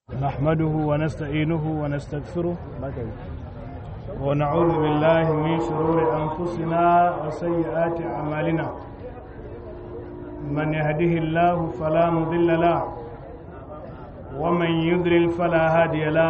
نحمده ونستعينه ونستغفره ونعوذ بالله من شرور أنفسنا وسيئات أعمالنا من يهده الله فلا مضل له ومن يضلل فلا هادي له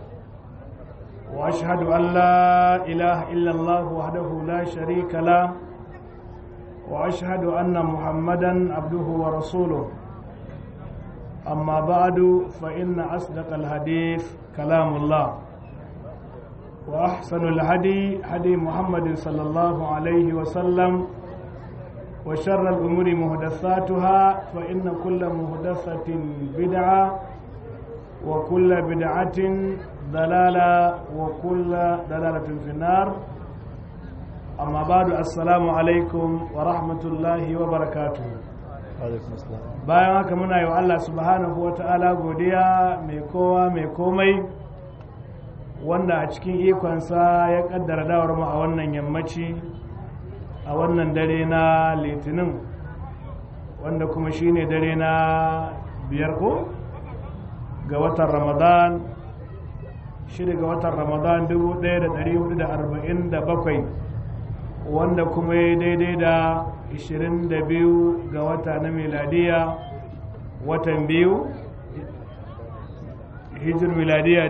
وأشهد أن لا إله إلا الله وحده لا شريك له وأشهد أن محمدا عبده ورسوله أما بعد فإن أصدق الحديث كلام الله وأحسن الهدي هدي محمد صلى الله عليه وسلم وشر الأمور محدثاتها فإن كل محدثة بدعة وكل بدعة ضلالة وكل ضلالة في النار أما بعد السلام عليكم ورحمة الله وبركاته bayan haka muna yi wa Allah subhanahu wa ta'ala godiya mai kowa mai komai wanda a cikin ikonsa ya kaddara dawar mu a wannan yammaci a wannan dare na litinin wanda kuma shine dare na biyar ko ga watan ramadan shida ga watan ramadan 1447 wanda kuma ya daidai da 22 ga wata na miladiya watan biyu hijir miladiya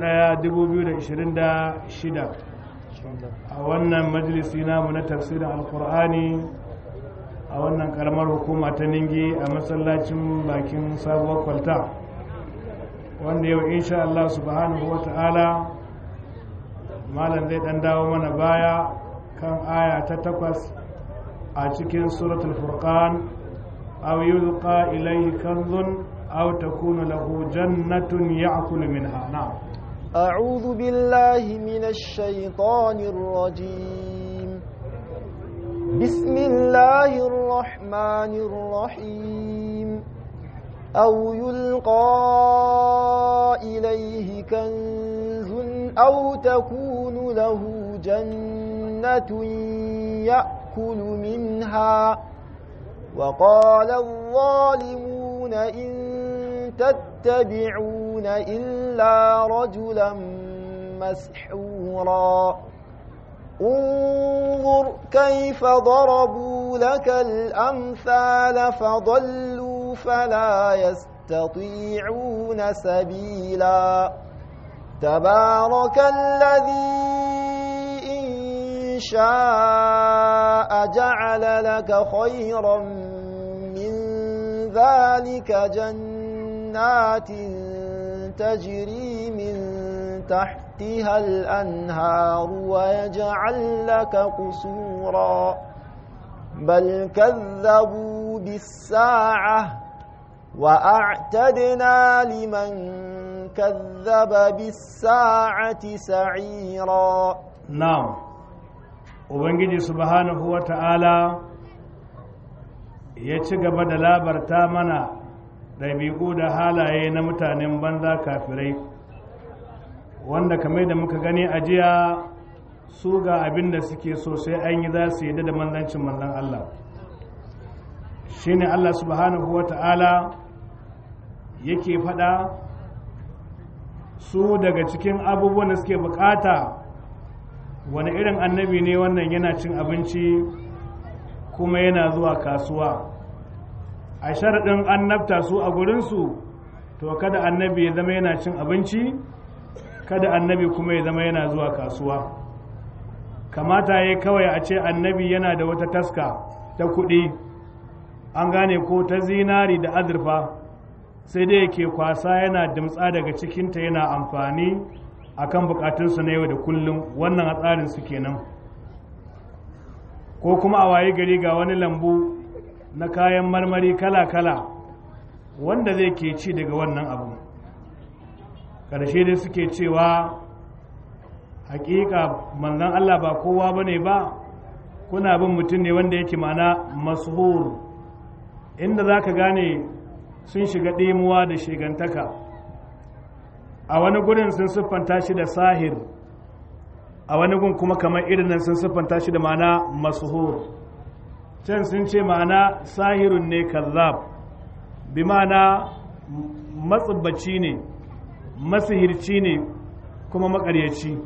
2026 a wannan majalisi namu na tafsirin alkur'ani a wannan karamar hukuma ta ningi a masallacin bakin sabuwar kwalta wanda yau insha Allah subhanahu wa ta'ala malam zai dan dawo mana baya kan aya ta takwas a cikin suratul furqan aw yulqa ilayhi kanzun aw takunu lahu jannatun ya'kulu minha na'am أعوذ بالله من الشيطان الرجيم بسم الله الرحمن الرحيم أو يلقى إليه كنز أو تكون له جنة يأكل منها وقال الظالمون إن تتبعون إلا رجلا مسحورا انظر كيف ضربوا لك الأمثال فضلوا فلا يستطيعون سبيلا تبارك الذي إن شاء جعل لك خيرا من ذلك جنات تجري من تحتها الأنهار ويجعل لك قصورا بل كذبوا بالساعة وأعتدنا لمن كذب بالساعة سعيرا نعم ubangiji subhanahu wa ta'ala ya ci gaba da labarta mana ɗabi'u da halaye na mutanen banza kafirai wanda kamar da muka gani a jiya su ga abin da suke so sai an yi za su yi da manzancin manzan Allah shine Allah subhanahu wa ta'ala yake faɗa su daga cikin abubuwan da suke bukata wani irin annabi ne wannan yana cin abinci kuma yana zuwa kasuwa a sharaɗin annabta su a gurinsu to kada annabi ya zama yana cin abinci kada annabi kuma ya zama yana zuwa kasuwa kamata ya kawai a ce annabi yana da wata taska ta kuɗi an gane ko ta zinari da azurfa sai dai yake kwasa yana dimtsa daga cikinta yana amfani akan bukatunsu na yau da kullum wannan a tsarin su kenan ko kuma a waye gari ga wani lambu na kayan marmari kala-kala wanda zai ke ci daga wannan abu ƙarshe dai suke cewa hakika manzan Allah ba kowa ba ne ba kuna bin mutum ne wanda yake mana mashur inda za ka gane sun shiga ɗimuwa da shigantaka a wani gurin sun siffanta shi da sahir a wani gun kuma kamar irin nan sun siffanta shi da ma'ana masuhur can sun ce ma'ana sahirun ne kazzab bi ma'ana matsubbaci ne masihirci ne kuma makaryaci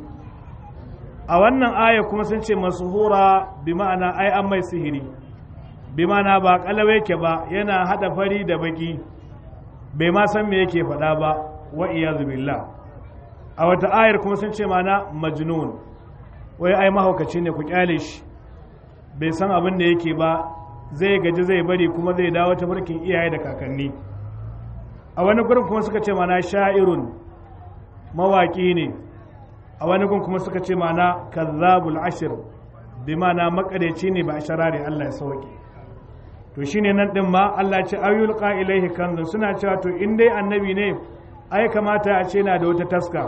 a wannan aya kuma sun ce masuhura bi ma'ana ai an mai sihiri bi ma'ana ba kalawa yake ba yana hada fari da baki bai ma san me yake faɗa ba wa iyazu billah a wata ayar kuma sun ce mana majnun wai ai mahaukaci ne ku kyale shi bai san abin da yake ba zai gaji zai bari kuma zai dawo ta mulkin iyaye da kakanni a wani gurin kuma suka ce mana sha'irun mawaki ne a wani gun kuma suka ce mana kazzabul ashir bi mana makareci ne ba a sharare Allah ya sauke to shine nan din ma Allah ce ayyul ilaihi kanzun suna cewa to in dai annabi ne ai kamata a ce na da wata taska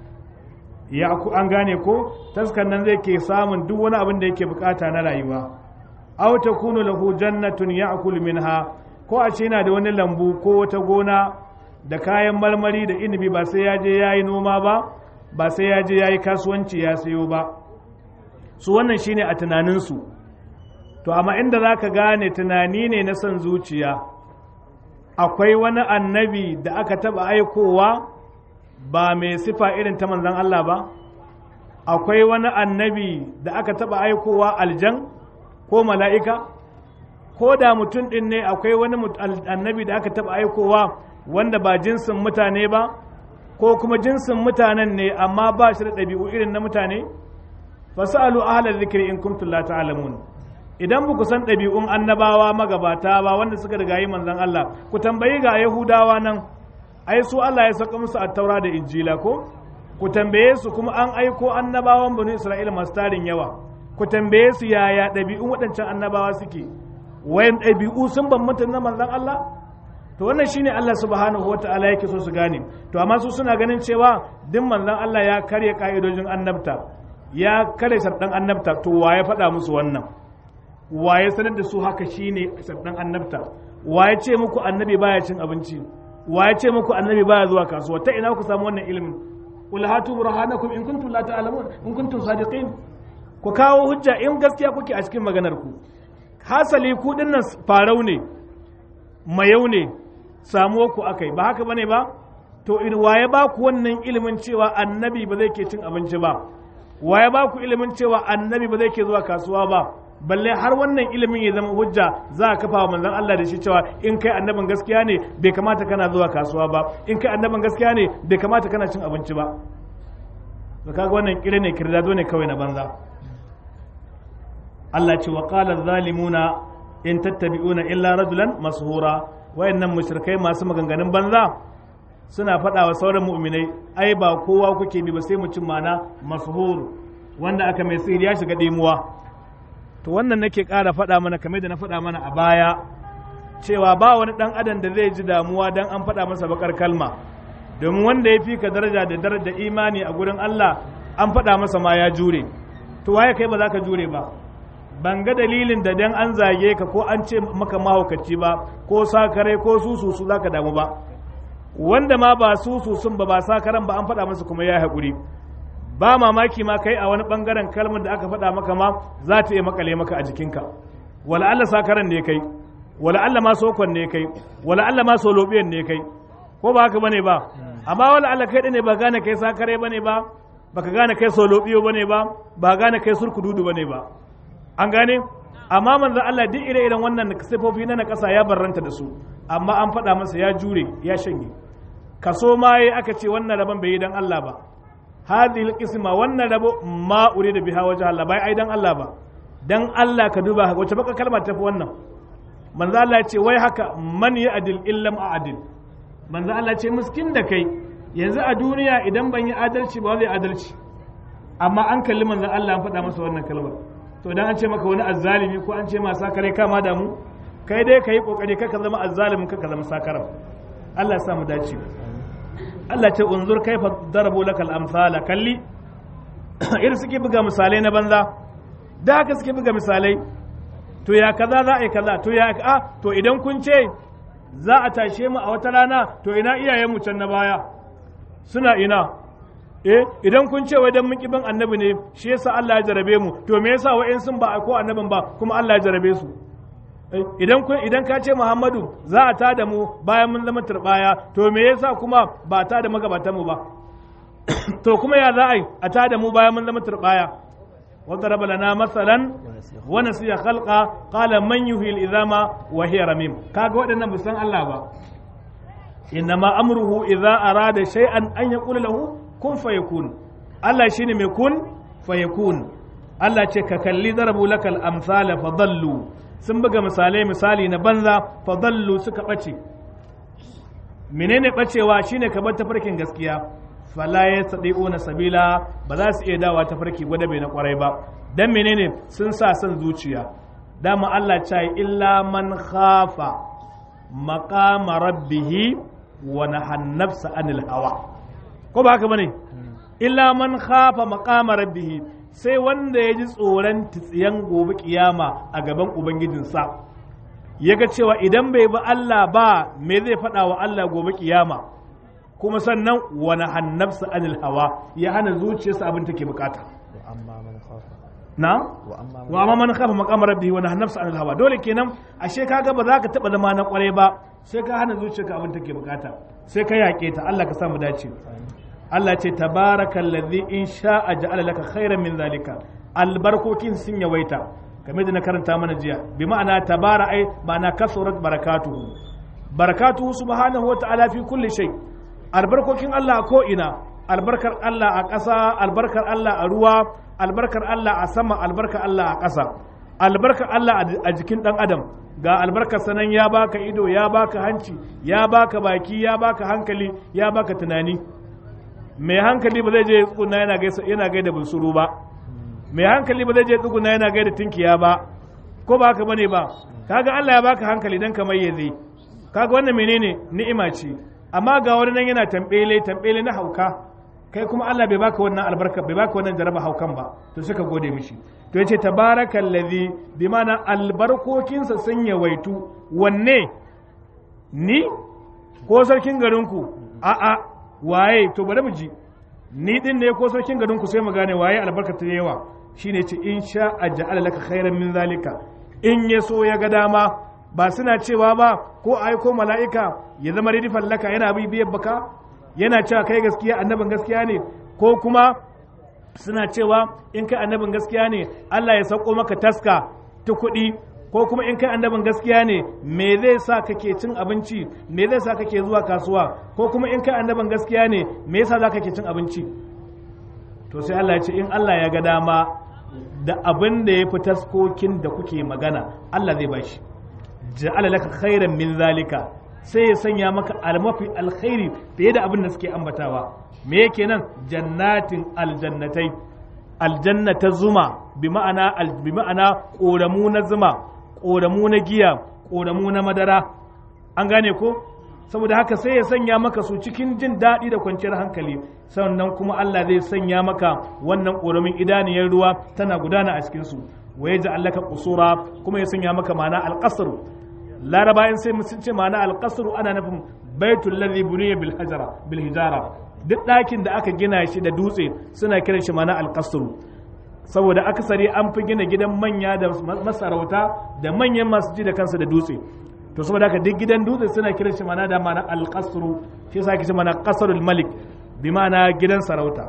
ya ku an gane ko taskan nan zai ke samun duk wani abin da yake bukata na rayuwa aw takunu lahu jannatun ya'kul minha ko a ce yana da wani lambu ko wata gona da kayan marmari da inibi ba sai ya je yayi noma ba ba sai ya je yayi kasuwanci ya sayo ba su wannan shine a tunaninsu to amma inda zaka gane tunani ne na son zuciya akwai wani annabi da aka taba aikowa ba mai sifa irin ta manzan Allah ba akwai wani annabi da aka taba aikowa aljan ko mala'ika ko da mutum ɗin ne akwai wani annabi da aka taba aikowa wanda ba jinsin mutane ba ko kuma jinsin mutanen ne amma ba shi da ɗabi'u irin na mutane fasalu ahla zikri in kuntum la ta'lamun idan ba ku san ɗabi'un annabawa magabata ba wanda suka riga yi manzan Allah ku tambayi ga Yahudawa nan ai su Allah ya saka musu attaura da injila ko ku tambaye su kuma an aiko annabawan banu Isra'ila masu tarin yawa ku tambaye su yaya ɗabi'un waɗancan annabawa suke wayan ɗabi'u sun bambanta na manzan Allah to wannan shine Allah subhanahu wata'ala yake so su gane to amma su suna ganin cewa duk manzan Allah ya karya ka'idojin annabta ya karya sharɗan annabta to wa ya faɗa musu wannan waye sanar da su haka shine sabdan annabta waye ce muku annabi baya cin abinci waye ce muku annabi baya zuwa kasuwa ta ina ku samu wannan ilimin qul hatu burhanakum in kuntum la ta'lamun in kuntum sadiqin ku kawo hujja in gaskiya kuke a cikin maganar ku hasali ku dinnan farau ne mayau ne samuwa ku akai ba haka bane ba to in waye ba ku wannan ilimin cewa annabi ba zai ke cin abinci ba waye ba ku ilimin cewa annabi ba zai ke zuwa kasuwa ba balle har wannan ilimin ya zama hujja za a kafa wa manzon Allah da shi cewa in kai annabin gaskiya ne bai kamata kana zuwa kasuwa ba in kai annabin gaskiya ne bai kamata kana cin abinci ba to kaga wannan kire ne kirdado ne kawai na banza Allah ce wa qala zalimuna in tattabi'una illa rajulan mashura wayannan mushrikai masu maganganun banza suna faɗa wa sauran mu'minai ai ba kowa kuke bi ba sai mutum mana mashhur wanda aka mai sihiri ya shiga dimuwa to wannan nake ƙara faɗa mana kamar da na faɗa mana a baya cewa ba wani ɗan adam da zai ji damuwa don an faɗa masa bakar kalma domin wanda ya fi ka daraja da daraja imani a gurin Allah an faɗa masa ma ya jure to waye kai ba za ka jure ba ban ga dalilin da dan an zage ka ko an ce maka mahaukaci ba ko sakare ko susu su za ka damu ba wanda ma ba susu sun ba ba sakaran ba an faɗa masa kuma ya haƙuri ba mamaki ma kai a wani bangaren kalmar da aka faɗa maka ma za ta iya makale maka a jikinka wala Allah sakaran ne kai wala Allah ma sokon ne kai wala Allah ma solobiyan ne kai ko ba haka bane ba amma wala Allah kai ne ba gane kai sakare bane ba baka gane kai solobiyo bane ba ba gane kai surkududu bane ba an gane amma manzon Allah duk ire-iren wannan sifofi na nakasa ya barranta da su amma an faɗa masa ya jure ya shanye kaso ma yayi aka ce wannan rabon bai yi dan Allah ba hadhihi alqisma wannan rabo ma urida biha wajh Allah bai ai dan Allah ba dan Allah ka duba wace baka kalma tafi wannan manzo Allah ce wai haka man ya adil illam a'dil manzo Allah ce miskin da kai yanzu a duniya idan ban yi adalci ba zai adalci amma an kalli manzo Allah an faɗa masa wannan kalmar to dan an ce maka wani azzalimi ko an ce ma sakare kama da mu kai dai kai kokari kaka zama azzalimin kaka zama sakaran Allah ya sa mu dace Allah ce unzur kaifa darabu lakal amsala kalli irin suke buga misalai na banza da haka suke buga misalai to ya kaza za a yi kaza to ya a to idan kun ce za a tashe mu a wata rana to ina iyayen mu can na baya suna ina eh idan kun ce wai dan mun kiban annabi ne shi yasa Allah ya jarabe mu to me yasa wa'in sun ba ko annabin ba kuma Allah ya jarabe su idan idan ka ce Muhammadu za a tada mu bayan mun zama turbaya to me yasa kuma ba ta da magabatan mu ba to kuma ya za a yi a tada mu bayan mun zama turbaya وضرب لنا مثلا ونسي خلقا قال من يحيي العظام وهي رميم kaga waɗannan ba san Allah ba innama amruhu idza arada shay'an an yaqula lahu kun fayakun Allah shine mai kun fayakun Allah ce ka kalli darabu lakal amsala fadallu sun buga misalai misali na banza fadallu suka bace menene bacewa shine ka bar tafarkin gaskiya fala ya na sabila ba za su iya dawa tafarki gwada bai na kwarai ba dan menene sun sa son zuciya dama Allah ce illa man khafa maqama rabbih wa nahan nafsa anil hawa ko ba haka bane illa man khafa maqama rabbih sai wanda ya ji tsoron tsiyan gobe kiyama a gaban ubangijinsa ya ga cewa idan bai bi Allah ba me zai faɗa wa Allah gobe kiyama kuma sannan wani hannafsa anil hawa ya hana zuciyarsa abin take bukata na wa amma man khafa maqama rabbihi wa nahnafsa anil hawa dole kenan ashe kaga ba za ka taba zama na kwarai ba sai ka hana zuciyarka abin take bukata sai ka yaƙe ta Allah ka sa mu dace Allah ce tabarakallazi in sha'a ja'ala laka khairan min zalika albarkokin sun yawaita kamar da na karanta mana jiya bi ma'ana tabara ai ma'ana kasurat barakatuhu barakatuhu subhanahu wa ta'ala fi kulli shay albarkokin Allah ko ina albarkar Allah a ƙasa albarkar Allah a ruwa albarkar Allah a sama albarkar Allah a ƙasa albarkar Allah a jikin ɗan adam ga albarkar sanan ya baka ido ya baka hanci ya baka baki ya baka hankali ya baka tunani mai hankali ba zai je tsuguna yana gaisa yana gaida bunsuru ba mai hankali ba zai je tsuguna yana gaida tinkiya ba ko ba haka bane ba kaga Allah ya baka hankali dan kamar yaze kaga wannan menene ni'ima ce amma ga wani nan yana tambele tambele na hauka kai kuma Allah bai baka wannan albarka bai baka wannan jaraba haukan ba to suka gode mishi to yace tabarakallazi bi mana albarkokinsa sun yawaitu wanne ni ko sarkin garinku a a waye to bari mu ji ni din ne ko sarkin garinku sai mu gane waye albarka ta yawa shine ce in sha aj'ala laka khairan min zalika in ya so ya ga dama ba suna cewa ba ko aiko mala'ika ya zama ridifan laka yana bibiyar baka yana cewa kai gaskiya annabin gaskiya ne ko kuma suna cewa in kai annabin gaskiya ne Allah ya sauko maka taska ta kuɗi ko kuma in kai annabin gaskiya ne me zai sa kake cin abinci me zai sa kake zuwa kasuwa ko kuma in kai annabin gaskiya ne me yasa za kake cin abinci to sai Allah ya ce in Allah ya ga dama da abin da ya fi taskokin da kuke magana Allah zai bashi ja'ala laka khairan min zalika sai ya sanya maka almafi alkhairi fiye da abin da suke ambatawa me yake nan jannatin aljannatai aljannata zuma bi ma'ana bi ma'ana koramu na zuma koramu na giya koramu na madara an gane ko saboda haka sai ya sanya maka su cikin jin daɗi da kwanciyar hankali sannan kuma Allah zai sanya maka wannan koramin idaniyar ruwa tana gudana a cikin su wa ya allaka qusura kuma ya sanya maka ma'ana alqasr laraba in sai sun ce ma'ana alqasr ana nufin baitul ladhi buniya bil hajara bil hijara duk ɗakin da aka gina shi da dutse suna kiran shi ma'ana alqasr saboda akasari an fi gina gidan manya da masarauta da manyan masu ji da kansu da dutse to saboda haka duk gidan dutse suna kiran shi ma'ana da ma'ana alqasr shi yasa ake ce ma'ana qasrul malik bi ma'ana gidan sarauta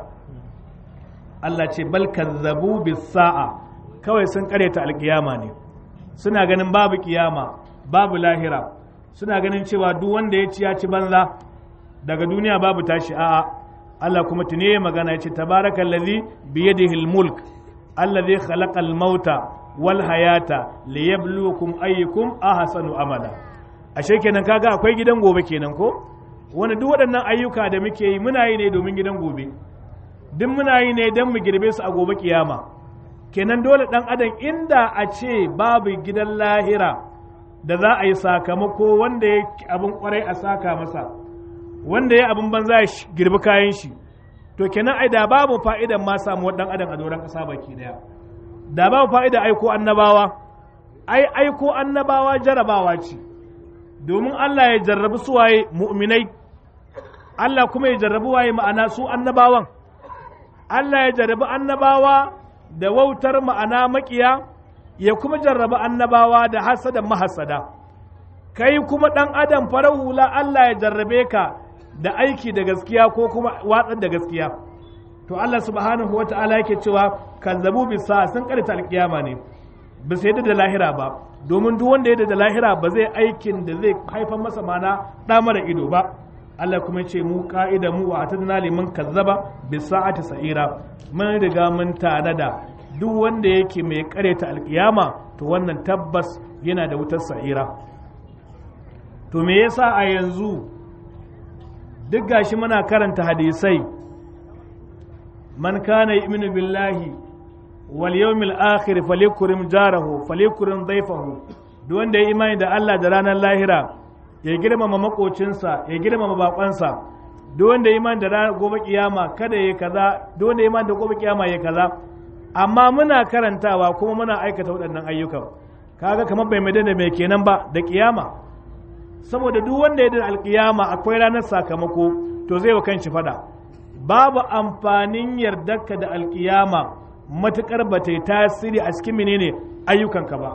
Allah ce bal kazzabu bis sa'a kawai sun karyata alkiyama ne suna ganin babu kiyama babu lahira suna ganin cewa duk wanda ya ci ya ci banza daga duniya babu tashi a'a Allah kuma tune ya magana ya ce tabarakallazi biyadihi almulk allazi khalaqa almauta wal hayata liyabluwakum ayyukum ahsanu amala ashe kenan kaga akwai gidan gobe kenan ko wanda duk waɗannan ayyuka da muke yi muna yi ne domin gidan gobe duk muna yi ne don mu girbe su a gobe kiyama kenan dole ɗan adam inda a ce babu gidan lahira da za a yi sakamako wanda ya abin kwarai a saka masa wanda ya abin banza ya girbi kayan shi to kenan ai da babu fa'idan ma samu ɗan adam a doron ƙasa baki daya da babu fa'ida aiko annabawa ai aiko annabawa jarabawa ce domin Allah ya jarrabi suwaye mu'minai Allah kuma ya jarrabi waye ma'ana su annabawan Allah ya jarrabi annabawa da wautar ma'ana makiya ya kuma jarraba annabawa da hasada mahasada kai kuma ɗan adam farar hula Allah ya jarrabe ka da aiki da gaskiya ko kuma watsar da gaskiya to Allah subhanahu wa ta'ala yake cewa kazzabu bisa sun karanta alkiyama ne ba su yadda da lahira ba domin duk wanda yadda da lahira ba zai aikin da zai haifar masa mana ɗa mara ido ba Allah kuma ce mu ka'ida mu wa atadna liman kazzaba bisa'ati sa'ira mun riga mun tanada duk wanda yake mai kareta alkiyama to wannan tabbas yana da wutar sa'ira to me yasa a yanzu duk gashi muna karanta hadisai man kana yu'minu billahi wal yawmil akhir falyakrim jarahu falyakrim dayfahu duk wanda ya imani da Allah da ranar lahira ya girmama makocinsa ya girmama bakonsa duk wanda ya imani da ranar gobe kiyama kada ya kaza duk wanda ya imani da gobe kiyama ya kaza amma muna karantawa kuma muna aikata waɗannan ayyukan kaga kamar bai mai da mai kenan ba da kiyama saboda duk wanda ya da alkiyama akwai ranar sakamako to zai wa kanshi fada babu amfanin yardarka da alkiyama matukar ba ta yi tasiri a cikin menene ayyukanka ba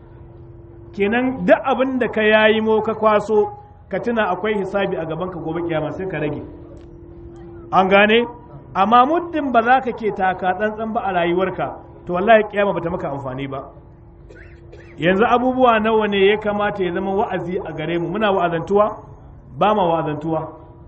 kenan duk abin da ka yayi mo ka kwaso ka tuna akwai hisabi a gaban ka gobe kiyama sai ka rage an gane amma muddin ba za ka ke taka tsantsan ba a rayuwarka to wallahi kiyama bata maka amfani ba yanzu abubuwa nawa ne ya kamata ya zama wa'azi a gare mu muna wa'azantuwa ba ma wa'azantuwa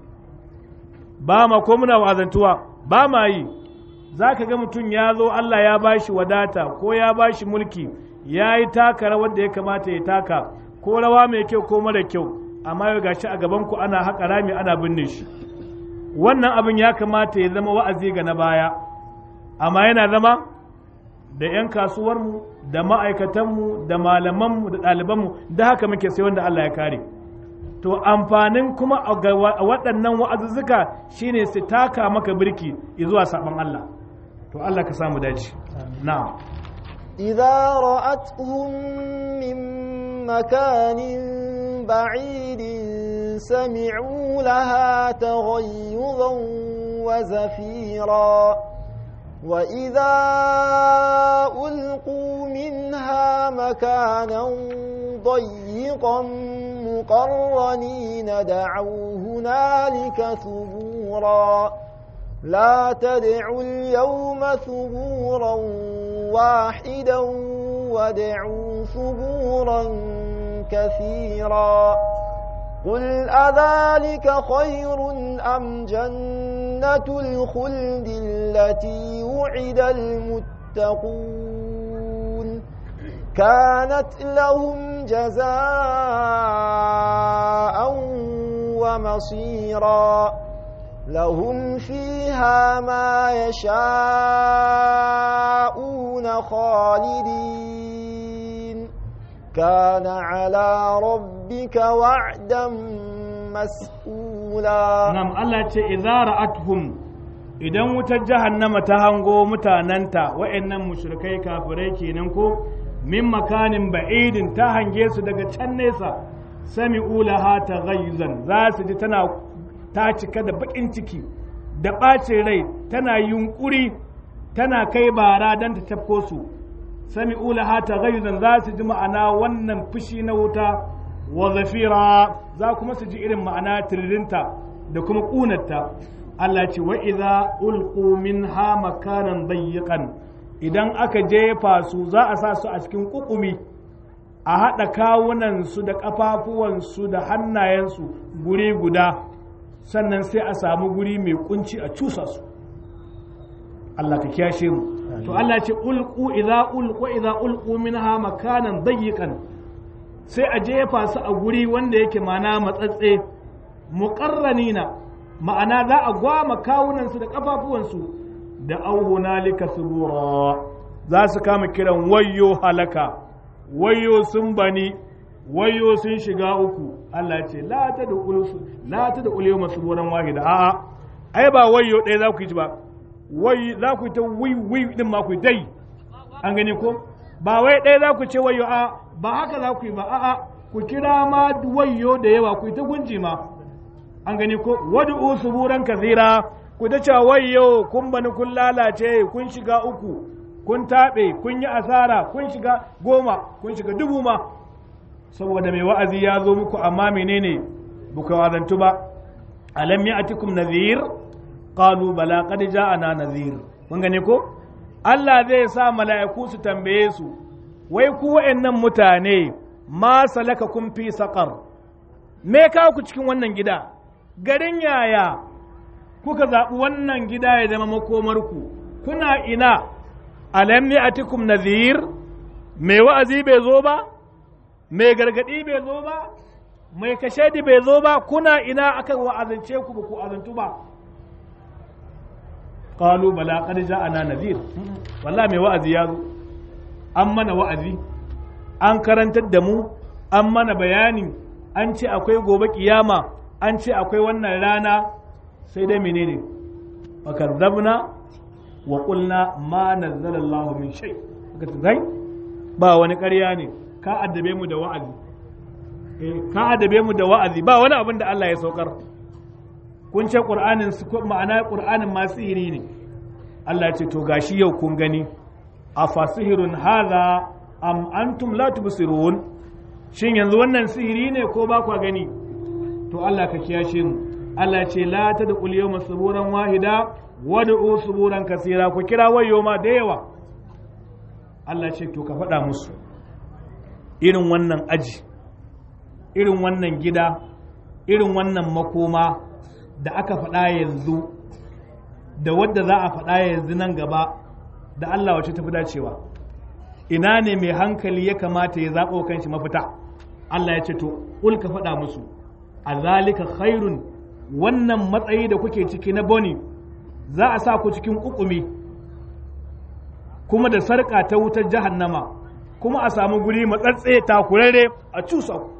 ba ma ko muna wa'azantuwa ba ma yi za ka ga mutum ya zo Allah ya ba shi wadata ko ya ba shi mulki ya yi taka rawar da ya kamata ya taka ko rawa mai kyau ko mara kyau amma yau gashi a gaban ku ana haƙa rami ana binne shi wannan abin ya kamata ya zama wa'azi ga na baya amma yana zama da 'yan kasuwarmu da ma'aikatanmu da malamanmu da ɗalibanmu da haka muke sai wanda Allah ya kare to amfanin kuma a waɗannan wa'azuzzuka shine su taka maka birki zuwa saɓon Allah to Allah ka samu dace na'am إذا رأتهم من مكان بعيد سمعوا لها تغيظا وزفيرا وإذا ألقوا منها مكانا ضيقا مقرنين دعوا هنالك ثبورا لا تدعوا اليوم ثبورا واحدا وادعوا ثبورا كثيرا قل أذلك خير أم جنة الخلد التي وعد المتقون كانت لهم جزاء ومصيرا لهم فيها ما يشاءون خالدين كان على ربك وعدا مسئولا Nam Allah ce idza ra'atuhum idan wutar jahannama ta hango mutananta wa'annan mushrikai kafirai kenan ko min makanin ba'idin ta hange su daga can nesa sami'u laha taghayyuzan za su ji tana ta cika da bakin ciki da ɓacin rai tana yunkuri tana kai bara don ta tafko su sami'u laha taghayyuzan za su ji ma'ana wannan fushi na wuta wa zafira za kuma su ji irin ma'ana tiririnta da kuma ƙunarta Allah ce wa idza ulqu minha makanan dayyiqan idan aka jefa su za a sa su a cikin kukumi a haɗa kawunansu da ƙafafuwansu da hannayensu guri guda sannan sai a samu guri mai kunci a cusa su Allah ka kiyashe mu to Allah ce ulqu idza ulqu idza ulqu minha makanan dayyiqan sai a jefa su a guri wanda yake mana matsatse muqarranina ma'ana za a gwama kawunansu da kafafuwansu da auhunalika subura za su kama kiran wayyo halaka wayyo sun bani wayyo sun shiga uku Allah ce la ta da ulusu la ta da uliyo masu buran wahida a'a ai ba wayyo ɗaya za ku yi ba wai za ku yi ta wi wi din ma ku dai an gani ko ba wai ɗaya za ku ce wayyo a ba haka za ku yi ba a'a ku kira ma wayyo da yawa ku yi ta gunji ma an gani ko wadu suburan kazira ku ta cewa wayyo kun bani kun lalace kun shiga uku ku kun taɓe kun yi asara kun shiga goma kun shiga dubu ma saboda mai wa'azi ya zo muku amma menene buka wazantu ba alam ya'tikum nadhir qalu bala qad ja'ana nadhir kun gane ko Allah zai sa mala'iku su tambaye su wai ku wa'annan mutane ma salaka kun fi saqar me kawo ku cikin wannan gida garin yaya kuka zaɓi wannan gida ya zama makomarku kuna ina alam ya'tikum nadhir mai wa'azi bai zo ba mai gargadi bai zo ba mai kashedi bai zo ba kuna ina aka wa'azance ku ba ku azantu ba qalu bala qad ja'ana nadhir wallahi mai wa'azi ya zo an mana wa'azi an karantar da mu an mana bayani an ce akwai gobe kiyama an ce akwai wannan rana sai dai menene fakadzabna wa qulna ma nazzala Allah min shay kai ba wani ƙarya ne ka addabe mu da wa'azi eh ka addabe mu da wa'azi ba wani abin da Allah ya saukar kun ce qur'anin su ma'ana qur'anin ma sihiri ne Allah ya ce to gashi yau kun gani afasihirun hadha am antum la tubsirun shin yanzu wannan sihiri ne ko ba kwa gani to Allah ka kiyashe mu Allah ce la ta da ƙuliyar masuburan wahida wad'u suburan kasira ku kira wayo ma da yawa Allah ce to ka faɗa musu irin wannan aji irin wannan gida irin wannan makoma da aka faɗa yanzu da wadda za a faɗa yanzu nan gaba da Allah wace tafi dacewa ina ne mai hankali ya kamata ya zaɓo kanshi mafita Allah ya ce to ƙul ka faɗa musu a zalika khairun wannan matsayi da kuke ciki na boni za a sa ku cikin ƙuƙumi kuma da sarƙa ta wutar jahannama kuma a samu guri matsatse takurare a cusa ku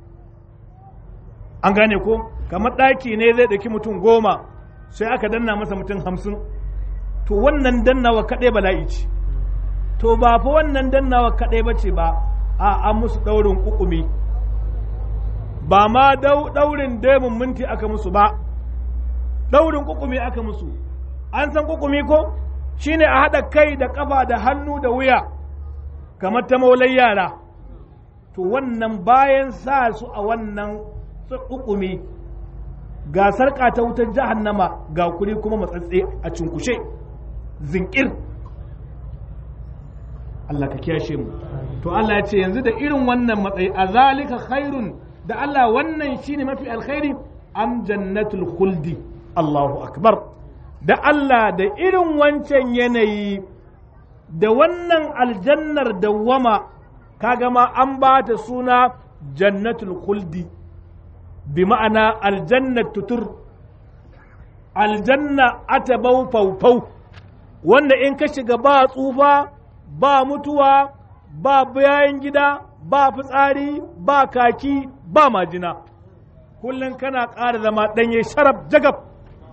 an gane ko kamar ɗaki ne zai ɗauki mutum goma sai aka danna masa mutum hamsin to wannan dannawa kaɗai bala'i ce to ba fa wannan dannawa kaɗai ba ce ba a an musu ɗaurin ƙuƙumi ba ma ɗaurin demun minti aka musu ba ɗaurin ƙuƙumi aka musu an san ƙuƙumi ko shine a haɗa kai da ƙafa da hannu da wuya kamar ta maulai yara to wannan bayan sa su a wannan ƙuƙumi ga sarƙa ta wutar jahannama ga kuri kuma matsatse a cunkushe zinkir Allah ka kiyashe mu to Allah ya ce yanzu da irin wannan matsayi a zalika khairun da Allah wannan shine mafi alkhairi am jannatul khuldi Allahu akbar da Allah da irin wancan yanayi da wannan aljannar dawwama kaga ma an ba ta suna jannatul khuldi bi ma'ana aljannat tutur aljanna atabau faufau wanda in ka shiga ba tsufa ba mutuwa ba bayan gida ba fitsari ba kaki ba majina kullum kana ƙara zama ɗanye sharaf jagab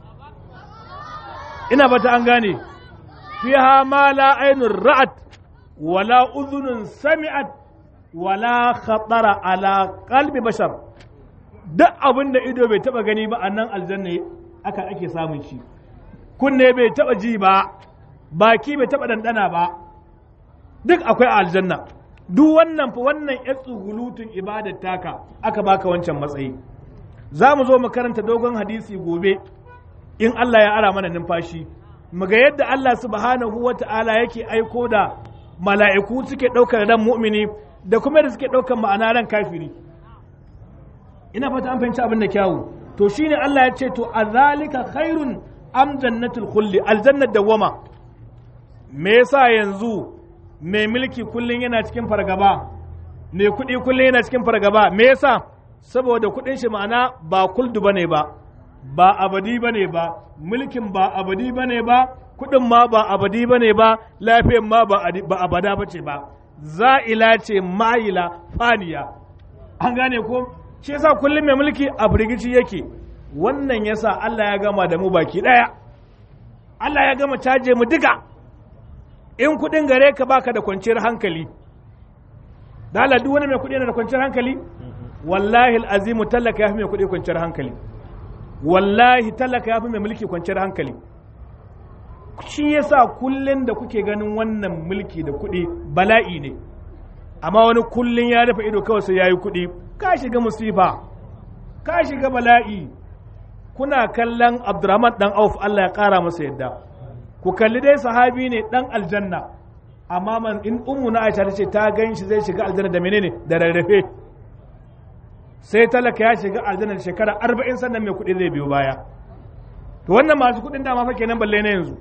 ina bata an gane fiha ma la ainun ra'at wala udhunun sami'at wala khatara ala qalbi bashar duk abin da ido bai taba gani ba a nan aljanna aka ake samun shi kunne bai taba ji ba baki bai taba dandana ba duk akwai a aljanna duk wannan fa wannan ya tsugulutun ibadar taka aka baka wancan matsayi za mu zo mu karanta dogon hadisi gobe in Allah ya ara mana numfashi mu ga yadda Allah subhanahu wa ta'ala yake aiko da mala'iku suke ɗaukar ran mu'mini da kuma da suke ɗaukar ma'ana ran kafiri ina fata an fahimci abin da kyawu to shine Allah ya ce to azalika khairun am jannatul khulli aljannat dawama me yasa yanzu mai mulki kullun yana cikin fargaba mai kuɗi kullun yana cikin fargaba me yasa saboda kuɗin shi ma'ana ba kuldu bane ba ba abadi bane ba mulkin ba abadi bane ba kuɗin ma ba abadi bane ba lafiyan ma ba abada bace ba za'ila ce ma'ila faniya an gane ko shi yasa kullum mai mulki a firgici yake wannan yasa Allah ya gama da mu baki daya Allah ya gama caje mu duka in kudin gare ka baka da kwanciyar hankali da Allah duk wani mai kudi yana da kwanciyar hankali wallahi azimu talaka ya fi mai kudi kwanciyar hankali wallahi talaka ya fi mai mulki kwanciyar hankali shi yasa kullun da kuke ganin wannan mulki da kuɗi bala'i ne amma wani kullun ya rufe ido kawai sai yayi kuɗi ka shiga musifa ka shiga bala'i kuna kallon Abdurrahman dan Auf Allah ya ƙara masa yadda ku kalli dai sahabi ne dan aljanna amma man in ummu na Aisha tace ta gan shi zai shiga aljanna da menene da rarrafe sai talaka ya shiga aljanna da shekara 40 sannan mai kuɗi zai biyo baya to wannan masu kuɗin dama fa kenan balle na yanzu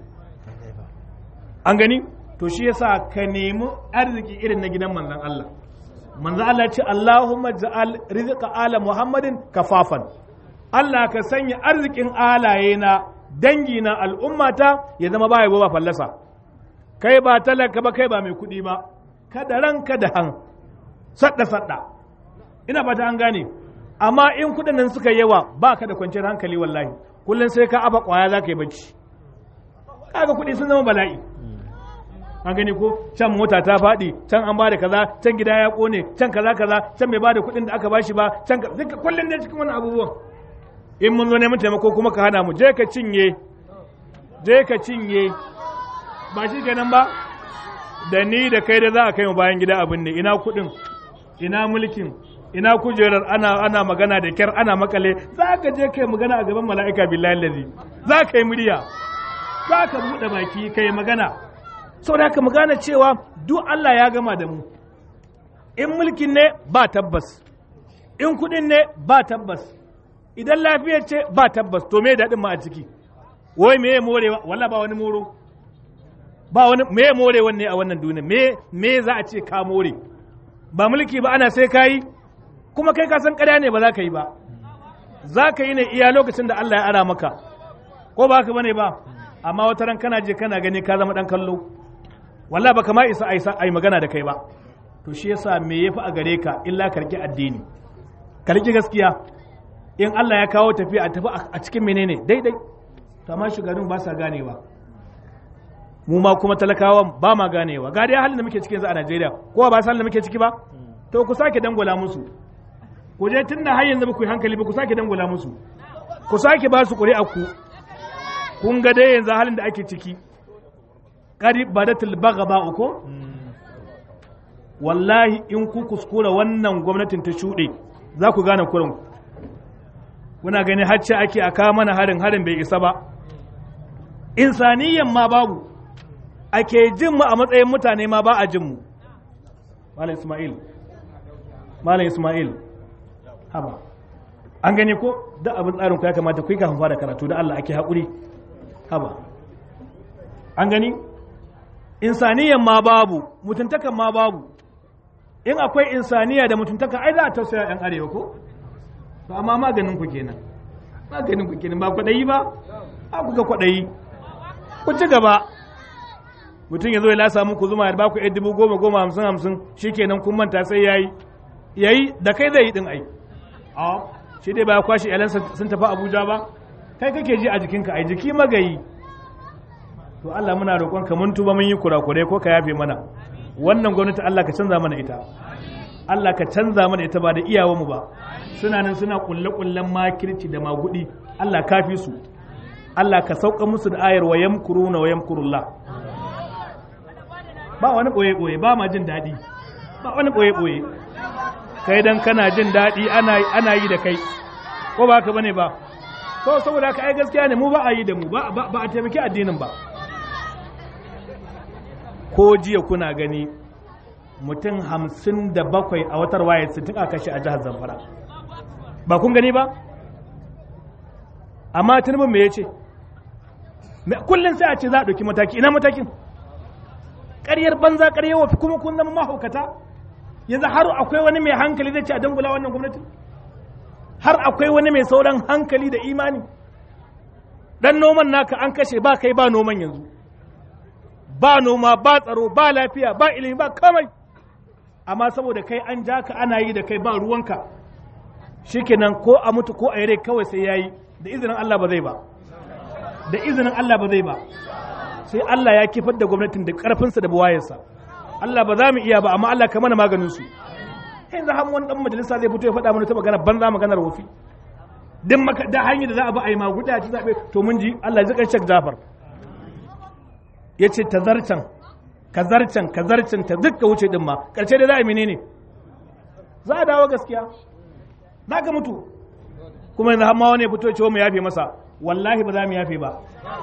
an gani to shi yasa ka nemi arziki irin na gidan manzon Allah manzon Allah ya ce Allahumma ja'al rizqa ala Muhammadin kafafan Allah ka sanya arzikin alaye na dangi na al'ummata ya zama baya ba fallasa kai ba talaka ba kai ba mai kuɗi ba kada ranka da han sadda sadda ina ba ta an gane amma in kuɗin nan suka yawa ba ka da kwanciyar hankali wallahi kullum sai ka aba kwaya za ka yi bacci kaga kuɗi sun zama bala'i an gani ko can mota ta faɗi can an bada kaza can gida ya kone can kaza kaza can bai bada kuɗin da aka bashi ba can kullum ne cikin wannan abubuwan in mun zo neman taimako kuma ka hana mu je ka cinye je ka cinye ba shi kenan ba da ni da kai da za a kai mu bayan gida abin ne ina kuɗin ina mulkin ina kujerar ana ana magana da kyar ana makale za ka je kai magana a gaban mala'ika billahi lazi za ka yi murya za ka buɗe baki kai magana saboda haka magana cewa duk Allah ya gama da mu in mulkin ne ba tabbas in kuɗin ne ba tabbas idan lafiyar ce ba tabbas to me daɗin ma a ciki wai me morewa walla ba wani moro ba wani me more wanne a wannan duniya me me za a ce ka more ba mulki ba ana sai kayi kuma kai ka san ƙarya ne ba za ka yi ba za ka yi ne iya lokacin da Allah ya ara maka ko ba ka bane ba amma wata ran kana je kana gani ka zama dan kallo wallahi baka ma isa aisa ai magana da kai ba to shi yasa me yafi a gare ka illa karki addini karki gaskiya in Allah ya kawo tafiya a tafi a cikin menene daidai to amma shugabannin ba sa ganewa mu ma kuma talakawan ba ma ganewa ga dai halin da muke cikin yanzu a Najeriya ko ba san da muke ciki ba to ku sake dangwala musu ku je tunda har yanzu ba ku yi hankali ba ku sake dangwala musu ku sake ba su ƙuri'a ku kun ga dai yanzu halin da ake ciki qari badatul baghaba uko wallahi in ku kuskura wannan gwamnatin ta shuɗe za ku gane kurin kuna gani hacce ake a kawo mana harin harin bai isa ba insaniyan ma babu ake jin mu a matsayin mutane ma ba a jin mu malam ismail malam ismail haba an gani ko da abin tsarin ku ya kamata ku yi kafin fara karatu da Allah ake haƙuri haba an gani insaniyan ma babu mutuntakan ma babu in akwai insaniya da mutuntaka ai za a tausaya yan arewa ko to amma maganin ku kenan maganin ku kenan ba kwaɗayi ba a kuka kwaɗayi ku ci gaba mutum ya zo ya lasa muku zuma ya ba ku dubu goma goma hamsin hamsin shi kenan kun manta sai ya yi ya yi da kai zai yi ɗin ai a shi dai ba ya kwashe iyalansa sun tafi abuja ba kai kake ji a jikinka ai jiki magayi to Allah muna roƙon ka mun tuba mun yi kurakurai ko ka yafe mana wannan gwamnati Allah ka canza mana ita Allah ka canza mana ita ba da iyawanmu ba suna nan suna kulle kullen makirci da magudi Allah kafi su Allah ka sauka musu da ayar wa yamkuruna wa yamkurullah ba wani boye boye ba ma jin daɗi ba wani boye boye kai dan kana jin daɗi ana ana yi da kai ko ba ka bane ba to saboda ka ai gaskiya ne mu ba a yi da mu ba ba a taimaki addinin ba ko jiya kuna gani mutum hamsin da bakwai a watar waye su tuka kashe a jihar zamfara ba kun gani ba amma tunubin me ya ce kullum sai a ce za a ɗauki mataki ina matakin ƙaryar banza ƙaryar wafi kuma kun zama mahaukata yanzu har akwai wani mai hankali zai ce a dangula wannan gwamnati har akwai wani mai sauran hankali da imani dan noman naka an kashe ba kai ba noman yanzu ba noma ba tsaro ba lafiya ba ilimi ba kamai amma saboda kai an ja ka ana yi da kai ba ruwanka shikenan ko a mutu ko a yi rai kawai sai yayi da izinin Allah ba zai ba da izinin Allah ba zai ba sai Allah ya kifar da gwamnatin da karfinsa da buwayarsa Allah ba za mu iya ba amma Allah ka mana maganin su yanzu har wani dan majalisa zai fito ya faɗa mana ta magana banza maganar wofi din maka da hanyar da za a ba a yi maguda ci zabe to mun ji Allah ya zika Sheikh Jafar ya ce ta zarcan ka zarcan ka zarcan ta duk ka wuce din ma ƙarshe da za a yi menene za a dawo gaskiya za ka mutu kuma yanzu hamma wani ya fito cewa mu yafe masa wallahi ba za mu yafe ba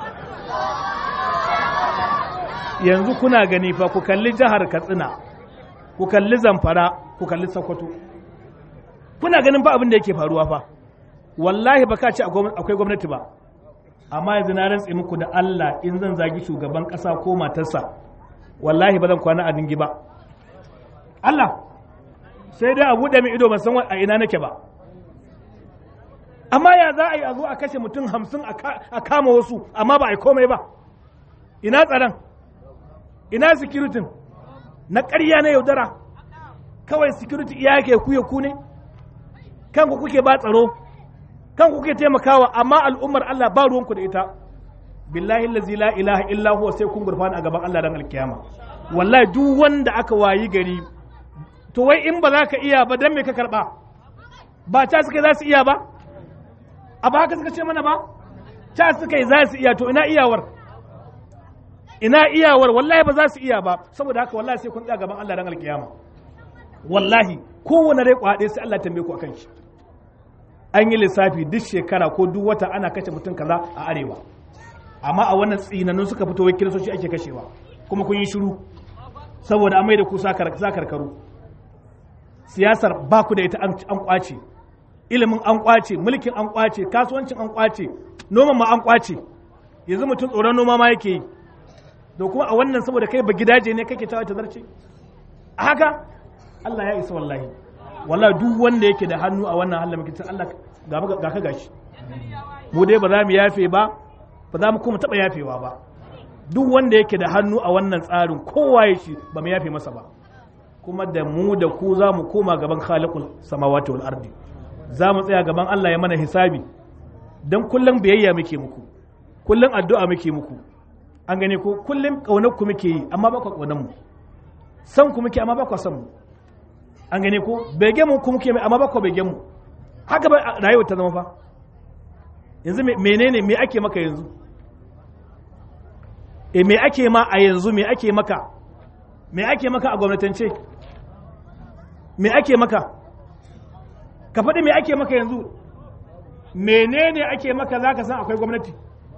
yanzu kuna gani fa ku kalli jihar katsina ku kalli zamfara ku kalli sokoto kuna ganin fa abin da yake faruwa fa wallahi ba ka ce akwai gwamnati ba amma yanzu na rantse muku da Allah in zan zagi shugaban ƙasa ko matarsa wallahi ba zan kwana a dingi ba Allah sai dai a buɗe min ido ban san a ina nake ba amma ya za a yi a zo a kashe mutum hamsin a kama wasu amma ba a yi komai ba ina tsaron ina sikiritin na ƙarya na yaudara kawai sikiriti iya ke ku ya ku ne kanku kuke ba tsaro kanku kuke taimakawa amma al'ummar Allah ba ruwanku da ita billahi allazi la ilaha illa huwa sai kun gurfana a gaban Allah dan alkiyama wallahi duk wanda aka wayi gari to wai in ba za ka iya ba dan me ka karba ba ta suka za su iya ba a ba haka suka ce mana ba ta suka yi za su iya to ina iyawar ina iyawar wallahi ba za su iya ba saboda haka wallahi sai kun tsaya gaban Allah dan alkiyama wallahi kowane rai kwaɗe sai Allah tambaye ku akan shi an yi lissafi duk shekara ko duk wata ana kashe mutum kaza a arewa amma a wannan tsinanun suka fito wai kiristoci ake kashewa kuma kun yi shiru saboda an mai da ku sa karkaru siyasar ba ku da ita an kwace ilimin an kwace mulkin an kwace kasuwancin an kwace noman ma an kwace yanzu mutum tsoron noma ma yake yi da kuma a wannan saboda kai ba gidaje ne kake tawa ta zarce a haka Allah ya isa wallahi wallahi duk wanda yake da hannu a wannan halin mutum Allah ga ka gashi mu dai ba za mu yafe ba ba za mu kuma taba yafewa ba duk wanda yake da hannu a wannan tsarin kowa ya shi ba mu yafe masa ba kuma da mu da ku za mu koma gaban khaliqul samawati wal ardi za mu tsaya gaban Allah ya mana hisabi dan kullum biyayya muke muku kullum addu'a muke muku an gane ko kullum kaunar ku muke yi amma ba ku kaunar mu san ku muke amma ba ku san mu an gane ko bege mu ku muke mai amma ba ku bege mu haka ba rayuwar ta zama fa yanzu menene me ake maka yanzu e me ake ma a yanzu me ake maka me ake maka a gwamnatance me ake maka ka faɗi me ake maka yanzu menene ake maka za ka san akwai gwamnati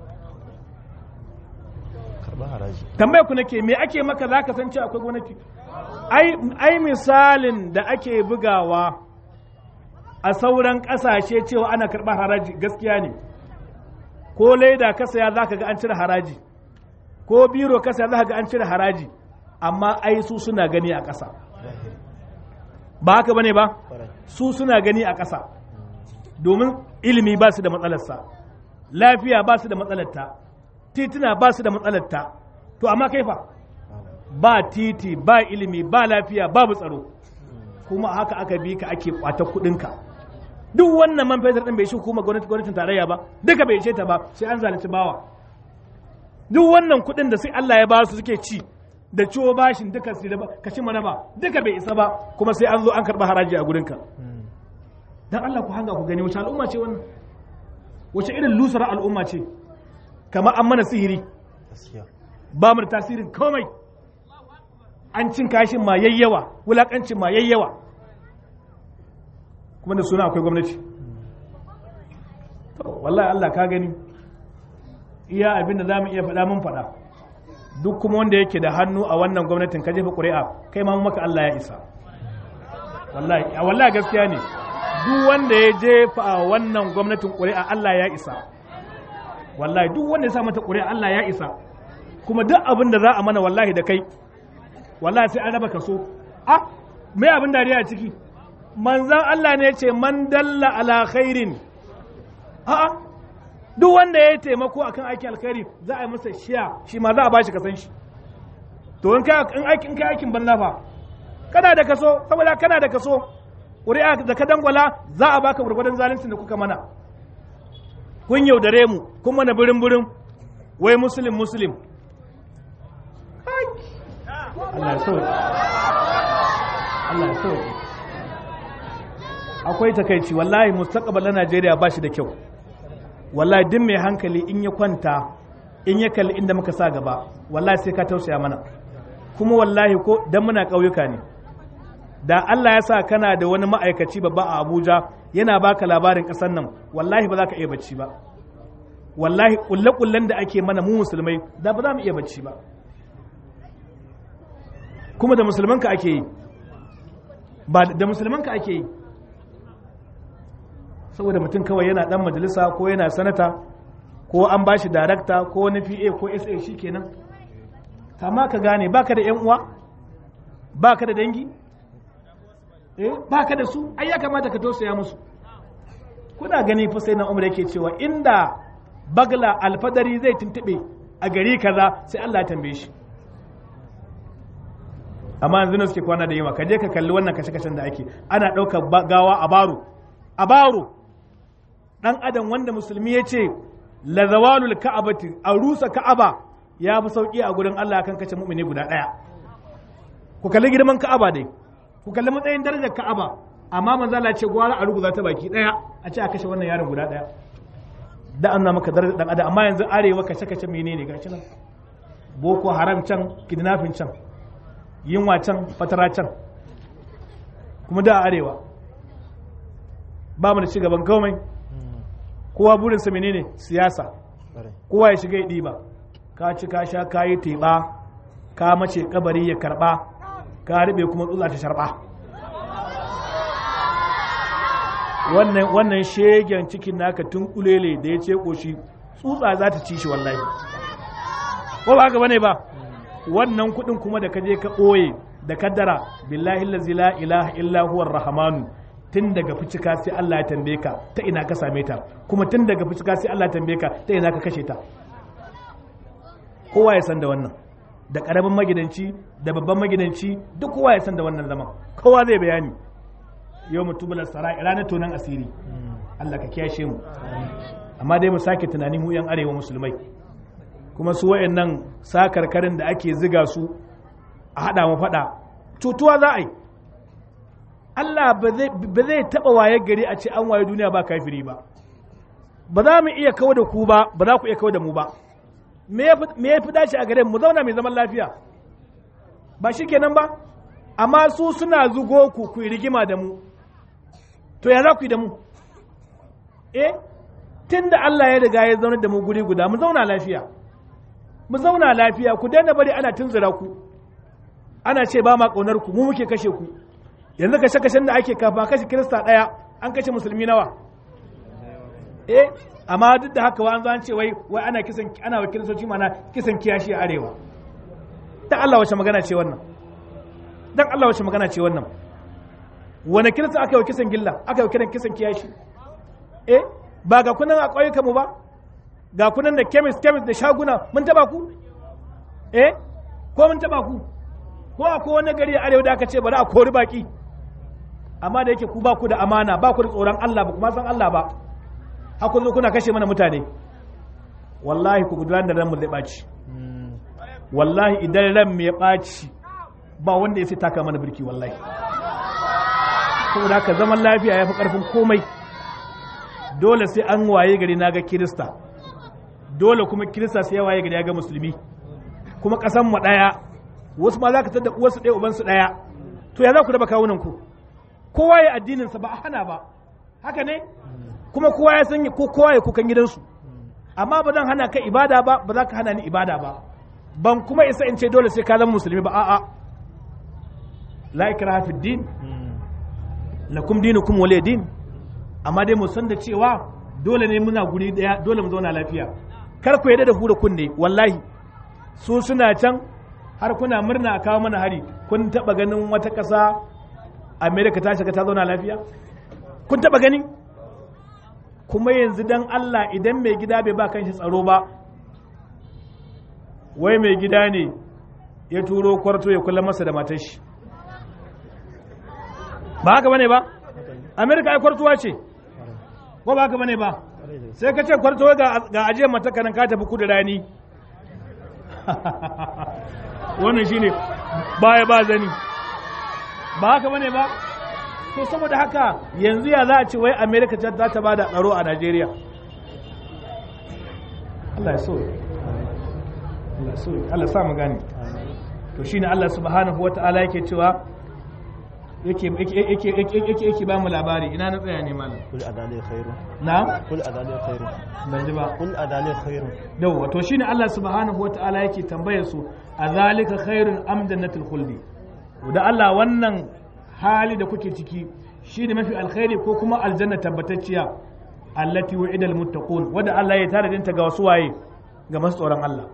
tambaye ku nake me ake maka za ka san cewa akwai gwamnati ai misalin da ake bugawa a sauran ƙasashe cewa ana karɓar haraji gaskiya ne ko leda ka saya za ka ga an cire haraji ko biro ka saya za ka ga an cire haraji amma ai su suna gani a ƙasa ba haka bane ba su suna gani a ƙasa domin ilimi ba su da matsalarsa lafiya ba su da matsalarta tituna ba su da matsalarta to amma kai fa ba titi ba ilimi ba lafiya babu tsaro kuma haka aka bi ka ake kwata kudinka duk wannan man fetur din bai shi kuma gwamnatin tarayya ba duka bai ishe ta ba sai an zalunci bawa duk wannan kudin da sai Allah ya ba su suke ci da ciwo bashin duka su da kashi mana ba duka bai isa ba kuma sai an zo an karba haraji a gurinka dan Allah ku hanga ku gani wace al'umma ce wannan wace irin lusar al'umma ce kamar an mana sihiri ba mu da tasirin komai an cin kashin ma yayyawa wulakancin ma yayyawa kuma da suna akwai gwamnati wallahi Allah ka gani iya abin da za mu iya faɗa mun faɗa duk kuma wanda yake da hannu a wannan gwamnatin ka jefa ƙuri'a kai ma maka Allah ya isa wallahi wallahi gaskiya ne duk wanda ya jefa a wannan gwamnatin ƙuri'a Allah ya isa wallahi duk wanda ya sa mata ƙuri'a Allah ya isa kuma duk abin da za a mana wallahi da kai wallahi sai an raba kaso ah me abin dariya a ciki manzan Allah ne ce man dalla ala khairin a'a duk wanda ya yi taimako akan aikin alkhairi za a yi masa shiya shi ma za a bashi kasan shi to in kai in aikin kai aikin banza fa kana da kaso saboda kana da kaso ƙuri'a da ka dangwala za a baka gurgurdan zaluncin da kuka mana kun yaudare mu kun mana birin birin wai muslim muslim Allah ya sauke Allah ya sauke akwai takaici wallahi mustaqbal na Najeriya ba shi da kyau wallahi duk mai hankali in ya kwanta in ya kalli inda muka sa gaba wallahi sai ka tausaya mana kuma wallahi ko dan muna ƙauyuka ne da Allah ya sa kana da wani ma'aikaci babba a Abuja yana baka labarin ƙasar nan wallahi ba za ka iya bacci ba wallahi kulle-kullen da ake mana mu musulmai da ba za mu iya bacci ba kuma da musulmanka ake yi ba da musulmanka ake yi saboda mutum kawai yana dan majalisa ko yana sanata ko an ba shi darakta ko wani pa ko sa shi kenan amma ka gane baka da yan uwa baka da dangi eh baka da su ai ya kamata ka tausaya musu kuna gani fa sai na umar yake cewa inda bagla alfadari zai tuntube a gari kaza sai Allah ya tambaye shi amma yanzu ne suke kwana da yawa ka je ka kalli wannan kashe-kashen da ake ana ɗaukar gawa a baro a baro ɗan adam wanda musulmi ya ce la zawalul ka'abati a rusa ka'aba ya fi sauki a gurin Allah kan kashe mu'mini guda ɗaya ku kalli girman ka'aba dai ku kalli matsayin darajar ka'aba amma manzo Allah ce gwara a ruguza ta baki ɗaya a ce a kashe wannan yaron guda ɗaya da an maka darajar dan adam amma yanzu arewa kashe-kashe menene gashi nan boko haram can kidnapping can yinwa can fatara can kuma da arewa ba mu da ci gaban komai kowa burinsa menene siyasa kowa ya shiga ya ɗiba ka ci ka sha ka yi teɓa ka mace kabari ya karɓa ka riɓe kuma tsutsa ta sharɓa wannan wannan shegen cikin naka tun kulele da ya ce ƙoshi tsutsa za ta ci shi wallahi ko ba haka bane ba wannan kuɗin kuma da ka je ka ɓoye da kaddara billahi lazi la ilaha illa huwa rahmanu tun daga ficika sai Allah ya tambaye ka ta ina ka same ta kuma tun daga ficika sai Allah ya tambaye ka ta ina ka kashe ta kowa ya san da wannan da karamin magidanci da babban magidanci duk kowa ya san da wannan zaman kowa zai bayani yau mutubular sara'i ranar tonan asiri Allah ka kiyashe mu amma dai mu sake tunani mu yan arewa musulmai kuma su wayannan sakarkarin da ake ziga su a hada mu fada cutuwa za a yi Allah ba zai taɓa waye gari a ce an waye duniya ba kafiri ba ba za mu iya kawo da ku ba ba za ku iya kawo da mu ba me ya fi dace a gare mu zauna mai zaman lafiya ba shi kenan ba amma su suna zugo ku ku yi rigima da mu to ya za ku yi da mu eh tun da Allah ya riga ya zauna da mu guri guda mu zauna lafiya mu zauna lafiya ku daina bari ana tunzura ku ana ce ba ma ƙaunar ku mu muke kashe ku yanzu kashe kashen da ake kafa kashe kirista ɗaya an kashe musulmi nawa eh amma duk da haka wa an zo an ce wai wai ana kisan ana wa kiristoci mana kisan kiyashi a arewa dan Allah wace magana ce wannan dan Allah wace magana ce wannan wani kirista aka yi wa kisan gilla aka yi kiran kisan kiyashi eh ba ga kunan a ƙauyuka mu ba ga kunan da chemist chemist da shaguna mun taba ku eh ko mun taba ku ko akwai wani gari a arewa da aka ce bari a kori baki amma da yake ku ba ku da amana ba ku da tsoron Allah ba kuma san Allah ba haka zo kuna kashe mana mutane wallahi ku gudanar da ran mu zai ɓaci wallahi idan ran mu ya ɓaci ba wanda ya sai taka mana birki wallahi saboda haka zaman lafiya ya fi ƙarfin komai dole sai an waye gari na ga kirista dole kuma kirista sai ya waye gari ya ga musulmi kuma ƙasan mu ɗaya wasu ma za ka tada uwarsu ɗaya ubansu ɗaya to ya za ku raba kawunan ku kowa ya addininsa ba a hana ba haka ne kuma kowa ya san ko kowa ya kukan gidansu amma ba zan hana ka ibada ba ba za ka hana ni ibada ba ban kuma isa in ce dole sai ka zama musulmi ba a'a la ikraha fid din lakum dinukum waliy din amma dai mu san da cewa dole ne muna guri daya dole mu zauna lafiya kar ku yadda da hura kunne wallahi su suna can har kuna murna a kawo mana hari kun taba ganin wata ƙasa amerika ta shiga ta zauna lafiya kun taba gani kuma yanzu dan allah idan mai gida bai ba kanshi tsaro ba wai mai gida ne ya turo kwarto ya kula masa da matar shi ba haka bane ba amerika ai kwartuwa ce ko ba haka bane ba sai ka ce kwarto ga ajiyar matakanan ka tafi kudu rani wannan shine baya ba zani ba haka bane ba to saboda haka yanzu ya za a ce wai america za ta bada tsaro a najeriya Allah ya so Allah so Allah sa mu gane to shine Allah subhanahu wata'ala yake cewa yake yake yake yake yake ba mu labari ina na tsaya ne malam قل أذلك خير na قل أذلك خير ban ji ba قل أذلك خير yawwa to shine Allah subhanahu wata'ala yake tambayar su a zalika khairun am jannatul khuldi da Allah wannan hali da kuke ciki shine mafi alkhairi ko kuma aljanna tabbatacciya allati wa'ida almuttaqun wanda Allah ya tare ta ga wasu waye ga masu tsoron Allah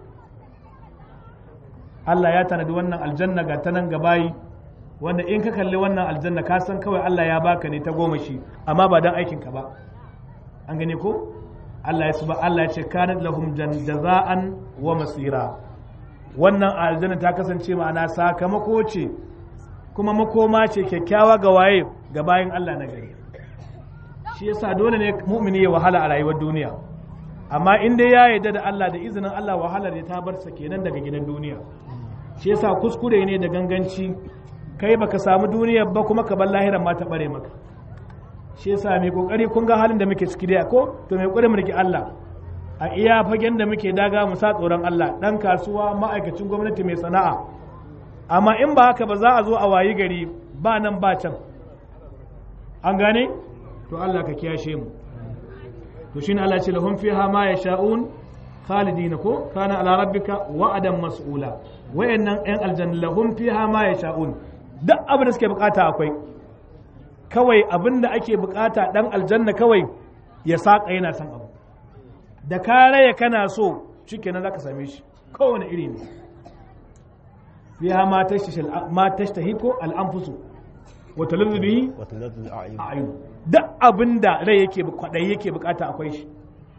Allah ya tanadi wannan aljanna ga tanan ga bayi wanda in ka kalli wannan aljanna ka san kawai Allah ya baka ne ta goma shi amma ba dan aikin ka ba an gane ko Allah ya suba Allah ya ce kanat lahum jan- jaza'an wa masira wannan aljanna ta kasance ma'ana sakamako ce kuma makoma ce kyakkyawa ga waye ga bayan Allah na gari shi yasa dole ne mu'mini ya wahala a rayuwar duniya amma in dai ya yarda da Allah da izinin Allah wahalar ya ta bar sa kenan daga gidan duniya shi yasa kuskure ne da ganganci kai baka samu duniyar ba kuma ka bar lahiran ma ta bare maka shi yasa mai kokari kun ga halin da muke ciki dai ko to mai kokari mu riki Allah a iya fagen da muke daga mu sa tsoron Allah dan kasuwa ma'aikacin gwamnati mai sana'a amma in ba haka ba za a zo a wayi gari ba nan ba can an gane to Allah ka kiyashe mu to shine Allah ya ce lahum fiha ma yasha'un khalidina ko kana ala rabbika wa'adan mas'ula wayannan yan aljanna lahum fiha ma yasha'un duk abin da suke bukata akwai kawai abin da ake bukata dan aljanna kawai ya saka yana son abu da ka raya kana so shikenan zaka same shi kowane iri ne fiha ma tashtahi ma tashtahi ko al-anfusu wa talazzu bihi وتلذ الأعين a'yun duk abin da rai yake kwaɗayi yake bukata akwai shi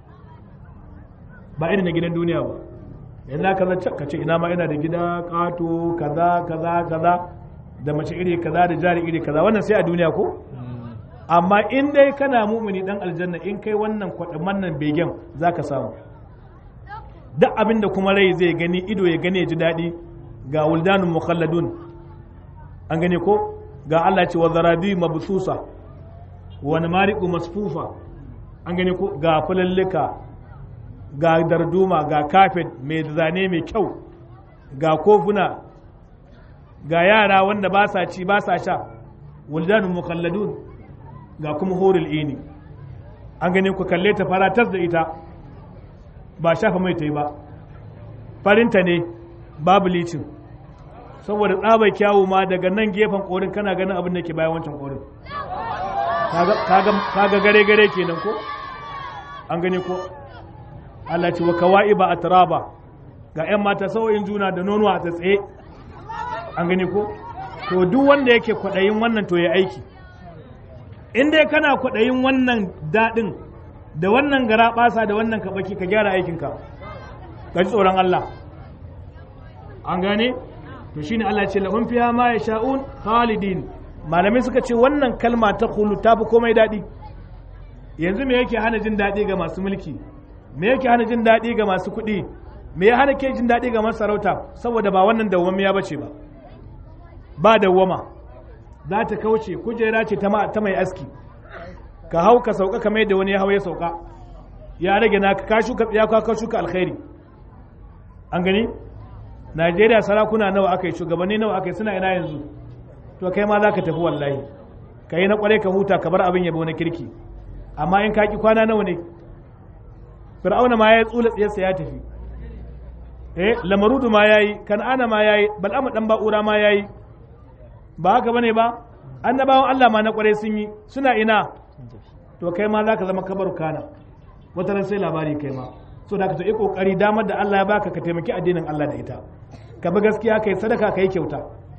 ba irin na gidan duniya ba yanzu ka zace ka ce ina ma ina da gida kato kaza kaza kaza da mace iri kaza da jari iri kaza wannan sai a duniya ko amma in dai kana mumuni dan aljanna in kai wannan kwaɗin wannan begen zaka samu duk abin da kuma rai zai gani ido ya gani ya ji daɗi ga wuldanun mukhalladun an gane ko ga Allah ce wa zarabi mabsusa wa namariqu masfufa an gane ko ga fulallika ga darduma ga kafet mai zane mai kyau ga kofuna ga yara wanda ba sa ci ba sa sha wuldanun mukhalladun ga kuma horil ini an gane ku kalle ta faratas da ita ba shafa mai ta yi ba farinta ne babu licin saboda tsabar kyawu ma daga nan gefen korin kana ganin abin da ke bayan wancan korin kaga gare gare kenan ko an gane ko Allah ce wa kawai ba a taraba ga 'yan mata sau'in juna da nono a tsatsaye an gane ko to duk wanda yake kwaɗayin wannan to ya aiki in dai kana kwaɗayin wannan daɗin da wannan gara ɓasa da wannan kaɓaki ka gyara aikinka ka ji tsoron Allah an gane to shine Allah ce lahum fiha ma yasha'un khalidin malamai suka ce wannan kalma ta khulu ta fi komai daɗi yanzu me yake hana jin daɗi ga masu mulki me yake hana jin daɗi ga masu kuɗi me ya hana ke jin daɗi ga masu sarauta saboda ba wannan dawwamiya bace ba ba dawwama za ta kauce kujera ce ta mai aski ka hau ka sauka kamar yadda wani ya hau ya sauka ya rage na ka shuka ya ka shuka alkhairi an gani Najeriya sarakuna nawa aka yi shugabanni nawa aka yi suna ina yanzu to kai ma za ka tafi wallahi ka yi na kwarai ka huta ka bar abin yabo na kirki amma in ka ki kwana nawa ne fir'auna ma ya tsula tsiyarsa ya tafi eh lamarudu ma yayi kan'ana ma yayi bal'ama dan ba'ura ma yayi ba haka bane ba annabawan Allah ma na kwarai sun yi suna ina to kai ma za ka zama kabar kana wata ran sai labari kai ma so da ka ta yi kokari damar da Allah ya baka ka taimaki addinin Allah da ita ka bi gaskiya kai sadaka kai kyauta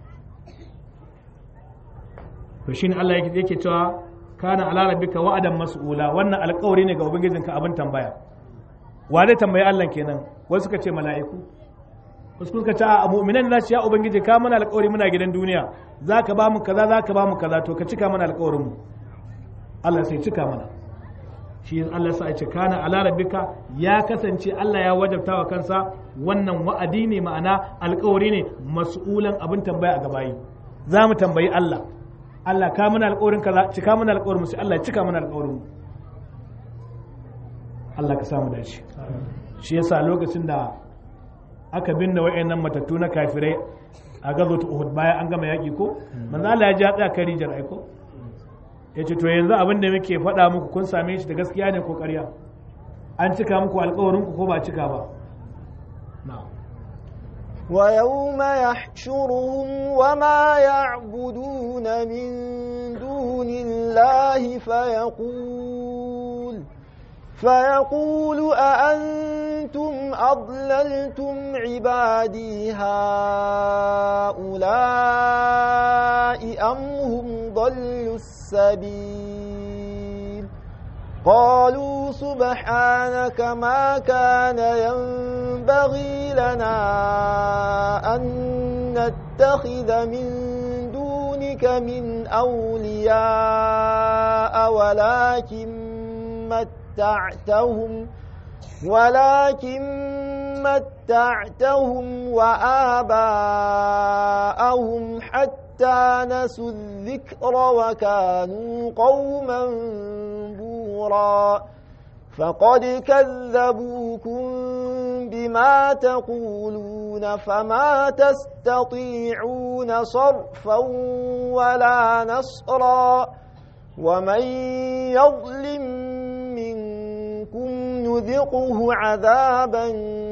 to shine Allah yake yake cewa kana ala rabbika wa'adan mas'ula wannan alƙawari ne ga ubangijinka abin tambaya wa zai tambayi Allah kenan wasu suka ce mala'iku wasu suka ce a mu'minan za su ya ubangiji ka mana alƙawari muna gidan duniya za ka ba mu kaza za ka ba mu kaza to ka cika mana alƙawarin mu Allah sai cika mana shi Allah sa ce kana ala rabbika ya kasance Allah ya wajabta wa kansa wannan wa'adi ne ma'ana alƙawari ne mas'ulan abin tambaya a gabayi za mu tambayi Allah Allah ka mana alƙawarin kaza cika mana alƙawarin mu sai Allah ya cika mana alƙawarin mu Allah ka samu dace shi yasa lokacin da aka binne wa'annan matattu na kafirai a gazo ta Uhud bayan an gama yaƙi ko manzo Allah ya ji tsaya kan rijiyar aiko ya ce to yanzu abin da muke faɗa muku kun same shi da gaskiya ne ko ƙarya an cika muku alƙawarin ku ko ba cika ba na'am ويوم يحشرهم وما يعبدون من دون الله فيقول فيقول أأنتم أضللتم عبادي هؤلاء أم هم ضلوا السبيل قالوا سبحانك ما كان ينبغي لنا أن نتخذ من دونك من أولياء ولكن متعتهم ولكن متعتهم وآباءهم حتى نسوا الذكر وكانوا قوما بورا فقد كذبوكم بما تقولون فما تستطيعون صرفا ولا نصرا ومن يظلم منكم نذقه عذابا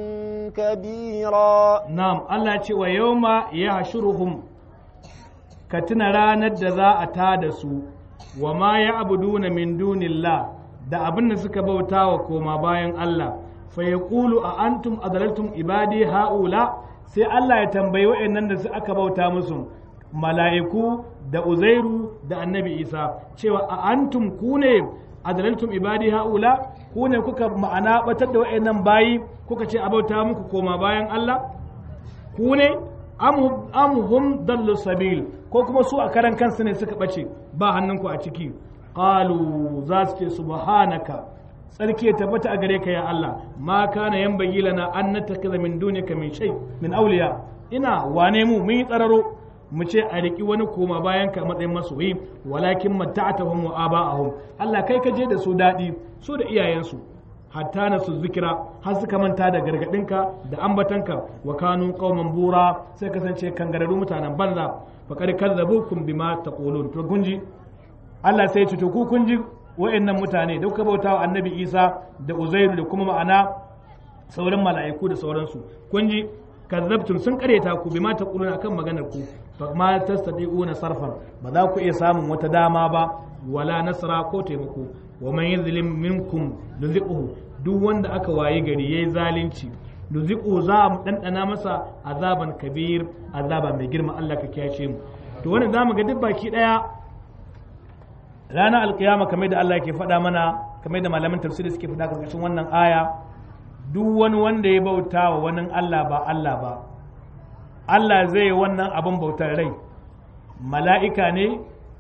كبيرا Na'am, Allah ce wa yauma ya hashuruhum ka tuna ranar da za a ta da su, wa ma ya abuduna min dunillah da abin da suka bauta wa koma bayan Allah, fa ya ƙulu a antum adalaltum ibadi ha'ula sai Allah ya tambayi wa'annan da su aka bauta musu mala'iku da uzairu da annabi isa cewa a antum ku ne adalaltum ibadi ha'ula ku ne kuka ma'ana batar da wa'annan bayi kuka ce a bauta muku koma bayan Allah ku ne am hum dallu sabil ko kuma su a karan kansu ne suka bace ba hannunku a ciki qalu za su ce subhanaka tsarki ya tabbata a gare ka ya Allah ma kana yanbaghi lana an nattakhidha min dunika min shay min awliya ina wane mu mun yi tsararo mu ce a riki wani koma bayan ka matsayin masoyi walakin matta'atahum wa aba'ahum Allah kai ka je da su dadi su da iyayensu hatta na su zikira har suka manta da gargadinka da ambatanka wa kanu qauman bura sai kasance kangararru mutanen banza fa kad kadzabukum bima taqulun to kunji Allah sai ya ce to ku kun ji wa'annan mutane da kuka bautawa annabi Isa da Uzairu da kuma ma'ana sauran mala'iku da sauransu kun ji kazzabtum sun kareta ku bima taquluna akan maganar ku fa ma tastati'una sarfan ba za ku iya samun wata dama ba wala nasra ko taimako wa man yuzlim minkum nuziquhu duk wanda aka waye gari yayi zalunci nuziquhu za mu dandana masa azaban kabir azaba mai girma Allah ka kiyashe mu to wannan zamu ga duk baki daya ranar alkiyama kamar da Allah ke faɗa mana kamar da malaman tafsiri suke faɗa karkashin wannan aya duk wani wanda ya bauta wa wani Allah ba Allah ba Allah zai yi wannan abin bautar rai mala'ika ne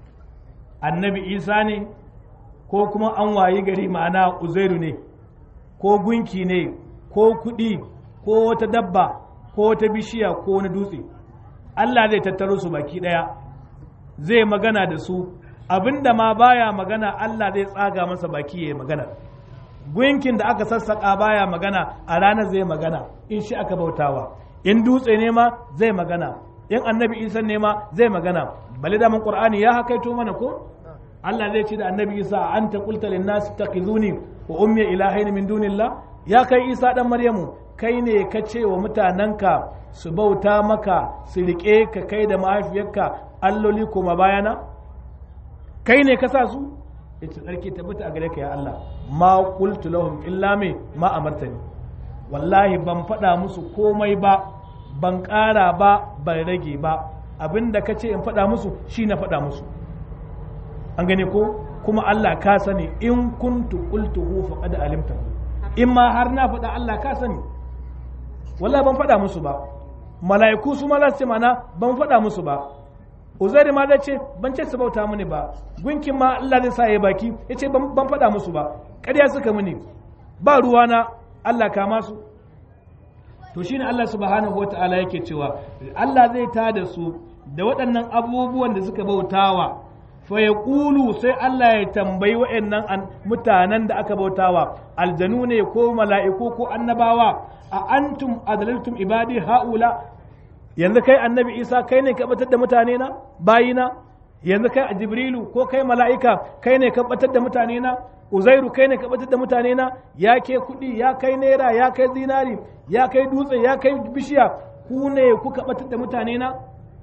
annabi isa ne ko kuma an wayi gari ma'ana uzairu ne ko gunki ne ko kuɗi ko wata dabba ko wata bishiya ko wani dutse Allah zai tattaro su baki ɗaya zai magana da su abinda ma baya magana Allah zai tsaga masa baki ya magana gunkin da aka sassaƙa baya magana a ranar zai magana in shi aka bautawa in dutse ne ma zai magana in annabi isa ne ma zai magana bali da mun qur'ani ya hakaito mana ko Allah zai ce da annabi isa anta qulta lin nas takhizuni wa ummi ilahain min dunillah ya kai isa dan maryamu kai ne ka ce wa mutanenka su bauta maka su riƙe ka kai da mahaifiyarka alloli koma bayana kai ne ka sa su ita tsarki tabbata a gare ka ya Allah ma qultu lahum illa me ma amartani wallahi ban faɗa musu komai ba ban ƙara ba ban rage ba abinda ka ce in faɗa musu shi na faɗa musu an gane ko kuma Allah ka sani in kuntu qultuhu faqad alimta in ma har na faɗa Allah ka sani wallahi ban faɗa musu ba mala'iku su ma za su ce mana ban faɗa musu ba uzairi ma zai ce ban ce su bauta mini ba gunkin ma Allah zai sa ya baki ya ce ban faɗa musu ba ƙarya suka mini ba ruwana Allah kama su to shine Allah subhanahu wa ta'ala yake cewa Allah zai ta da su da waɗannan abubuwan da suka bautawa fa yaqulu sai Allah ya tambayi wa'annan mutanen da aka bautawa aljanu ne ko mala'iku ko annabawa a antum adlaltum ibadi haula yanzu kai annabi Isa kai ne ka batar da mutane na bayina yanzu kai a jibrilu ko kai mala'ika kai ne ka batar da mutane na uzairu kai ne ka batar da mutane na ya ke kuɗi ya kai naira ya kai zinari ya kai dutse ya kai bishiya ku ne kuka batar da mutane na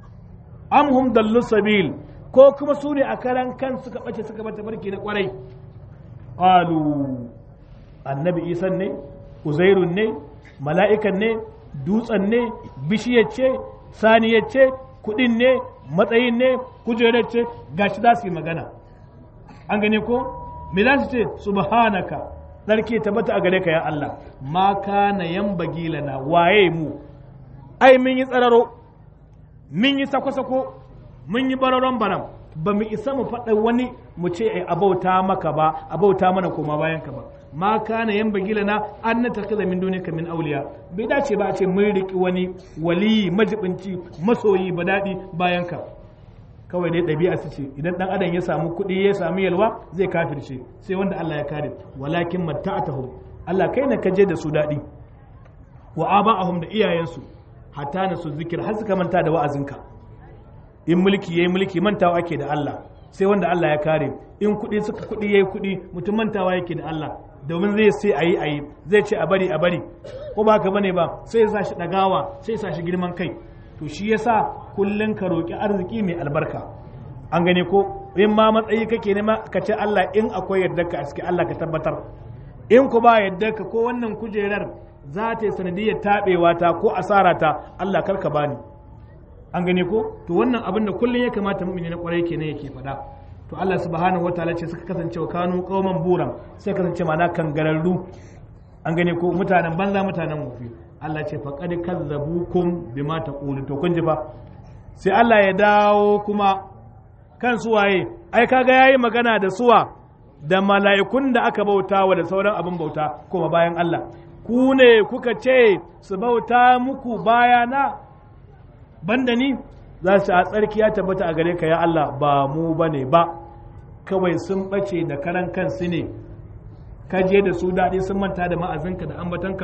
amhum dallu sabil ko kuma su ne a karan kan suka bace suka bata barki na kwarai qalu annabi isan ne uzairun ne mala'ikan ne dutsen ne bishiyar ce saniyar ce kuɗin ne matsayin ne kujerar ce gashi za su yi magana an gane ko me za su ce subhanaka tsarki tabbata a gare ka ya Allah ma kana yambagi lana waye mu ai mun yi tsararo mun yi sako-sako mun yi bararon baram ba mu isa mu faɗa wani mu ce ai abauta maka ba abauta mana koma bayan ka ba ma kana yambagi lana an na takiza min dunika min auliya bai dace ba a ce mun riki wani waliyi majibinci masoyi ba daɗi bayan ka kawai dai ɗabi'a su ce idan ɗan adam ya samu kuɗi ya samu yalwa zai kafirce sai wanda Allah ya kare walakin matta'atahum Allah kai na kaje da su daɗi wa aba'ahum da iyayensu hatta na su zikir har suka manta da wa'azinka in mulki yayi mulki mantawa ake da Allah sai wanda Allah ya kare in kuɗi suka kuɗi yayi kuɗi mutum mantawa yake da Allah domin zai sai ayi ayi zai ce a bari a bari ko ba haka bane ba sai ya sa shi ɗagawa sai ya sa shi girman kai to shi yasa kullum ka roƙi arziki mai albarka an gane ko in ma matsayi kake nema ka ce Allah in akwai yadda ka a cikin Allah ka tabbatar in ku ba yadda ka ko wannan kujerar za ta yi sanadiyar taɓewa ta ko asara ta Allah kar ka bani an gane ko to wannan abin da kullum ya kamata mu'mini na kwarai kenan yake faɗa to Allah subhanahu wataala ce suka kasance wa kanu qauman buran sai kasance mana kangararru an gane ko mutanen banza mutanen wofi Allah ce faƙad kazzabukum bima taqulu to kun ji fa sai Allah ya dawo kuma kan suwaye ai kaga yayi magana da suwa da mala'ikun da aka bauta wa da sauran abin bauta kuma bayan Allah ku ne kuka ce su bauta muku bayana banda ni za su a tsarki ya tabbata a gare ka ya Allah ba mu bane ba kawai sun bace da karan kansu ne ka je da su daɗi sun manta da ma'azinka da ambatanka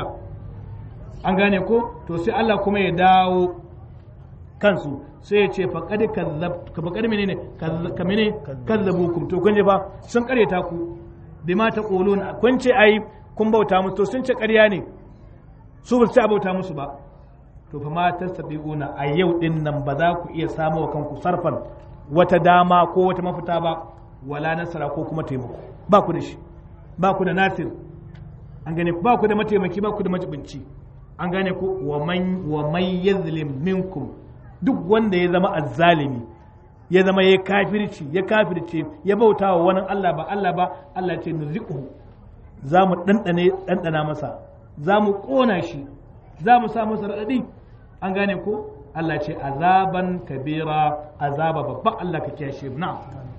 an gane ko to sai Allah kuma ya dawo kansu sai ya ce faƙad faƙad menene ka mene kazzabukum to kun je fa sun ƙaryata ku bima ta qulun kun ce ai kun bauta musu to sun ce ƙarya ne su ba su bauta musu ba to fa ma tastabiquna a yau din nan ba za ku iya samu wa kanku sarfan wata dama ko wata mafita ba wala nasara ko kuma taimako ba ku da shi ba ku da nasir an gane ba ku da mataimaki ba ku da majibinci an gane ku wa man wa man yazlim minkum duk wanda ya zama azzalimi ya zama ya kafirci ya kafirce ya bauta wa wani Allah ba Allah ba Allah ce nuziquhu za mu dandane dandana masa za mu kona shi za mu sa masa radadi an gane ko Allah ce azaban kabira azaba babba Allah ka kiyashe na'am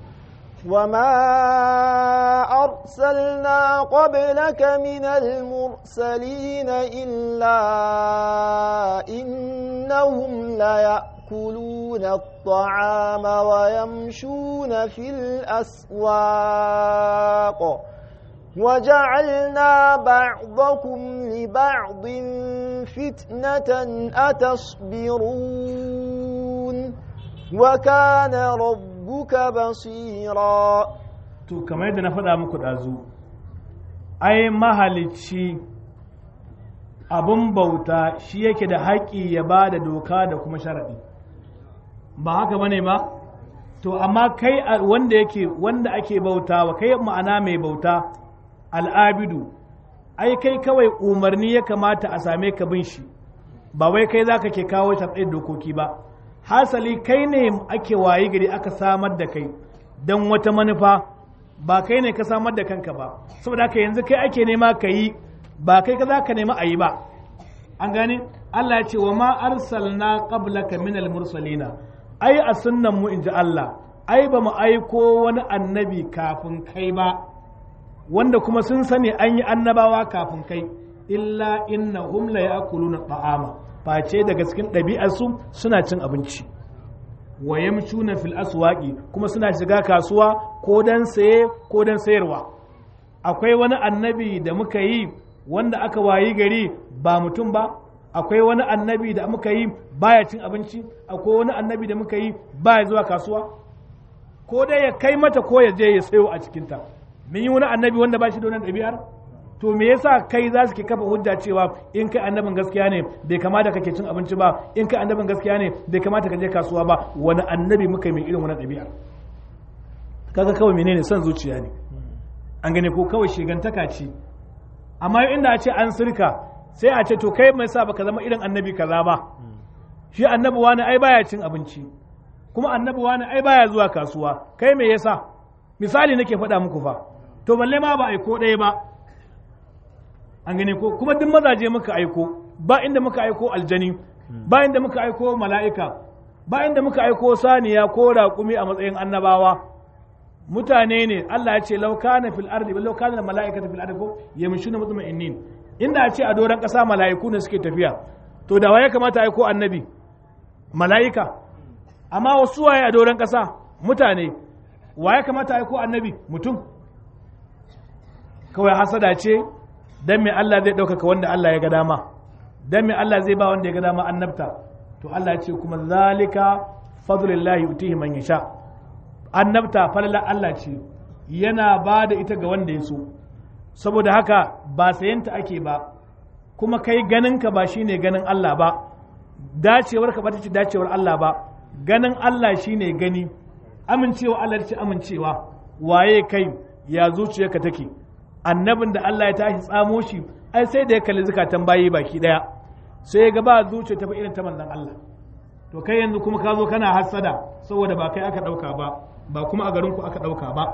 وما أرسلنا قبلك من المرسلين إلا إنهم ليأكلون الطعام ويمشون في الأسواق وجعلنا بعضكم لبعض فتنة أتصبرون وكان ربك بصيرا to kamar yadda na faɗa muku ɗazu ai mahalicci abin bauta shi yake da haƙƙi ya ba da doka da kuma sharaɗi ba haka bane ba to amma kai wanda yake wanda ake bautawa kai ma'ana mai bauta al'abidu ai kai kawai umarni ya kamata a same ka bin shi ba wai kai za ka ke kawo sharɗin dokoki ba hasali kai ne ake wayi gari aka samar da kai don wata manufa ba kai ne ka samar da kanka ba saboda haka yanzu kai ake nema ka yi ba kai ka za ka nema a yi ba an gane Allah ya ce wa ma arsalna qablaka min mursalina ai a sunnan mu inji Allah ai ba mu aiko wani annabi kafin kai ba wanda kuma sun sani an yi annabawa kafin kai illa innahum la ya'kuluna ta'ama face daga cikin ɗabi'arsu suna cin abinci wa yamshuna fil aswaqi kuma suna shiga kasuwa ko dan saye ko dan sayarwa akwai wani annabi da muka yi wanda aka wayi gari ba mutum ba akwai wani annabi da muka yi baya cin abinci akwai wani annabi da muka yi baya zuwa kasuwa ko dai ya kai mata ko ya je ya sayo a cikinta mun yi wani annabi wanda ba shi da wannan ɗabi'ar to me yasa kai za su ke kafa hujja cewa in kai annabin gaskiya ne bai kamata kake cin abinci ba in kai annabin gaskiya ne bai kamata ka je kasuwa ba wani annabi muka yi mai irin wannan ɗabi'ar kaga kawai menene son zuciya ne an gane ko kawai shigantaka ce amma inda a ce an sirka sai a ce to kai mai sa baka zama irin annabi kaza ba shi annabi wani ai baya cin abinci kuma annabi wani ai baya zuwa kasuwa kai me yasa misali nake faɗa muku fa to balle ma ba aiko ɗaya ba an gane ko kuma duk mazaje muka aiko ba inda muka aiko aljani ba inda muka aiko mala'ika ba inda muka aiko saniya ko raƙumi a matsayin annabawa mutane ne Allah ya ce laukana fil ardi law kana malaikatu fil ardi ko yamshuna mutma'innin inda a ce a doran kasa mala'iku ne suke tafiya to da waye kamata ai ko annabi mala'ika amma wasu waye a doran kasa mutane waye kamata ai ko annabi mutum kawai hasada ce dan me Allah zai ɗaukaka wanda Allah ya ga dama dan me Allah zai ba wanda ya ga dama annabta to Allah ya ce kuma zalika fadlullahi yutihi man yasha annabta falala Allah ce yana ba da ita ga wanda ya so saboda haka ba sayanta ake ba kuma kai ganinka ba shine ganin Allah ba dacewar ka ba ta ce dacewar Allah ba ganin Allah shine gani amincewa Allah ce amincewa waye kai ya zuciyarka take annabin da Allah ya tashi tsamo shi ai sai da ya kalli zukatan bayi baki daya sai ya ga ba zuciya ta irin ta manzon Allah to kai yanzu kuma ka zo kana hassada saboda ba kai aka dauka ba ba kuma a garinku aka ɗauka ba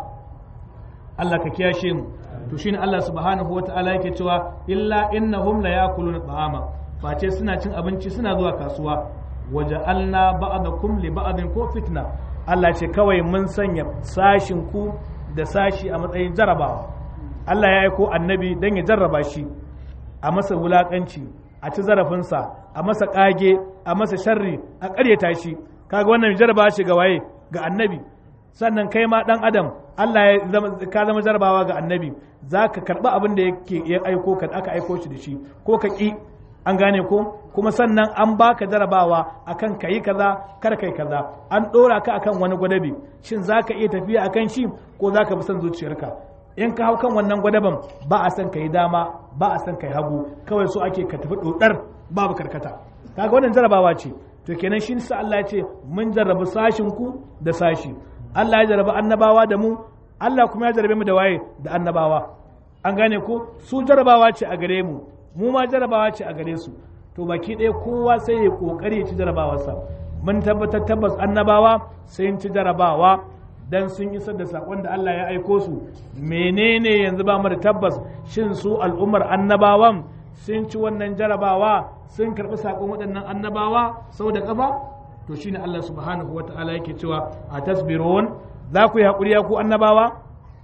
Allah ka kiyashe mu to shine Allah subhanahu wata'ala yake cewa illa innahum la yakuluna ta'ama face suna cin abinci suna zuwa kasuwa waja'alna ba'dakum li ba'din ko fitna Allah ce kawai mun sanya sashin ku da sashi a matsayin jarabawa Allah ya aiko annabi dan ya jarraba shi a masa wulakanci a ci zarafinsa a masa kage a masa sharri a ƙaryata shi kaga wannan jarraba shi ga waye ga annabi sannan kai ma dan adam Allah ya zama ka zama jarabawa ga annabi za ka karɓi abin da yake ya aiko ka aka aiko shi da shi ko ka ƙi an gane ko kuma sannan an baka jarabawa akan kayi kaza kar kai kaza an ɗora ka akan wani gwadabi shin za ka iya tafiya akan shi ko za ka bi son zuciyarka in ka hau kan wannan gwadaban ba a son ka yi dama ba a son ka yi hagu kawai so ake ka tafi ɗoɗar babu karkata kaga wannan jarabawa ce to kenan shi sa Allah ya ce mun jarrabu sashin ku da sashi Allah ya jarraba annabawa da mu Allah kuma ya jarrabe mu da waye da annabawa an gane ko su jarrabawa ce a gare mu mu ma jarrabawa ce a gare su to baki ɗaya kowa sai ya kokari ya ci jarrabawarsa mun tabbatar tabbas annabawa sai ci jarrabawa dan sun isar da sakon da Allah ya aiko su menene yanzu ba mu da tabbas shin su al'ummar annabawan sun ci wannan jarabawa sun karɓi sakon waɗannan annabawa sau da ƙafa to shine Allah subhanahu wa ta'ala yake cewa a tasbirun za ku yi haƙuri ya ku annabawa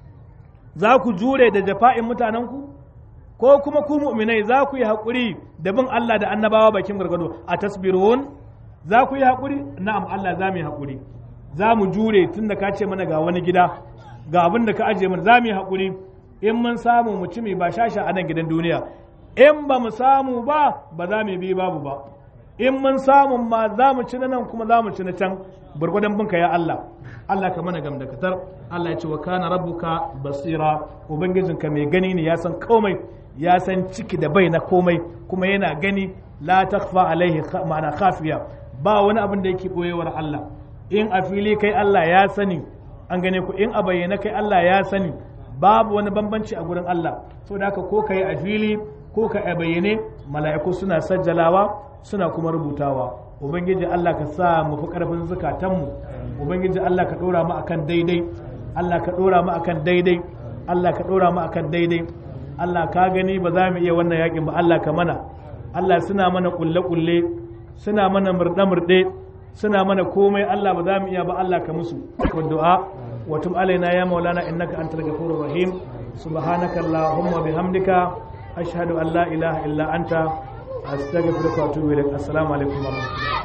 za ku jure da jafa'in mutanenku ko kuma ku mu'minai za ku yi haƙuri da bin Allah da annabawa bakin gargado a tasbirun za ku yi haƙuri na'am Allah za mu yi haƙuri za mu jure tun da ka ce mana ga wani gida ga abin da ka ajiye mana za mu yi haƙuri in mun samu mu ci mai ba shasha a nan gidan duniya in ba mu samu ba ba za mu bi babu ba in mun samu ma za mu ci na nan kuma za mu ci na can gwargwadon binka ya Allah Allah ka mana gamdakatar Allah ya ce wa kana rabbuka basira ubangijinka mai gani ne ya san komai ya san ciki da bai na komai kuma yana gani la takfa alaihi ma'ana khafiya ba wani abin da yake boyewar Allah in a fili kai Allah ya sani an gane ku in a bayyana kai Allah ya sani babu wani bambanci a gurin Allah saboda haka ko kai a fili ko ka a bayyane mala'iku suna sajjalawa suna kuma rubutawa ubangiji Allah ka sa mu fi karfin zukatanmu ubangiji Allah ka dora mu akan daidai Allah ka dora mu akan daidai Allah ka dora mu akan daidai Allah ka gani ba za mu iya wannan yakin ba Allah ka mana Allah suna mana kulle kulle suna mana murɗe murɗe suna mana komai Allah ba za mu iya ba Allah ka musu wa du'a wa tum alaina ya maulana innaka antal ghafurur rahim subhanaka allahumma bihamdika ashhadu an la ilaha illa anta astaghfiruka wa atubu ilaik assalamu alaikum wa rahmatullahi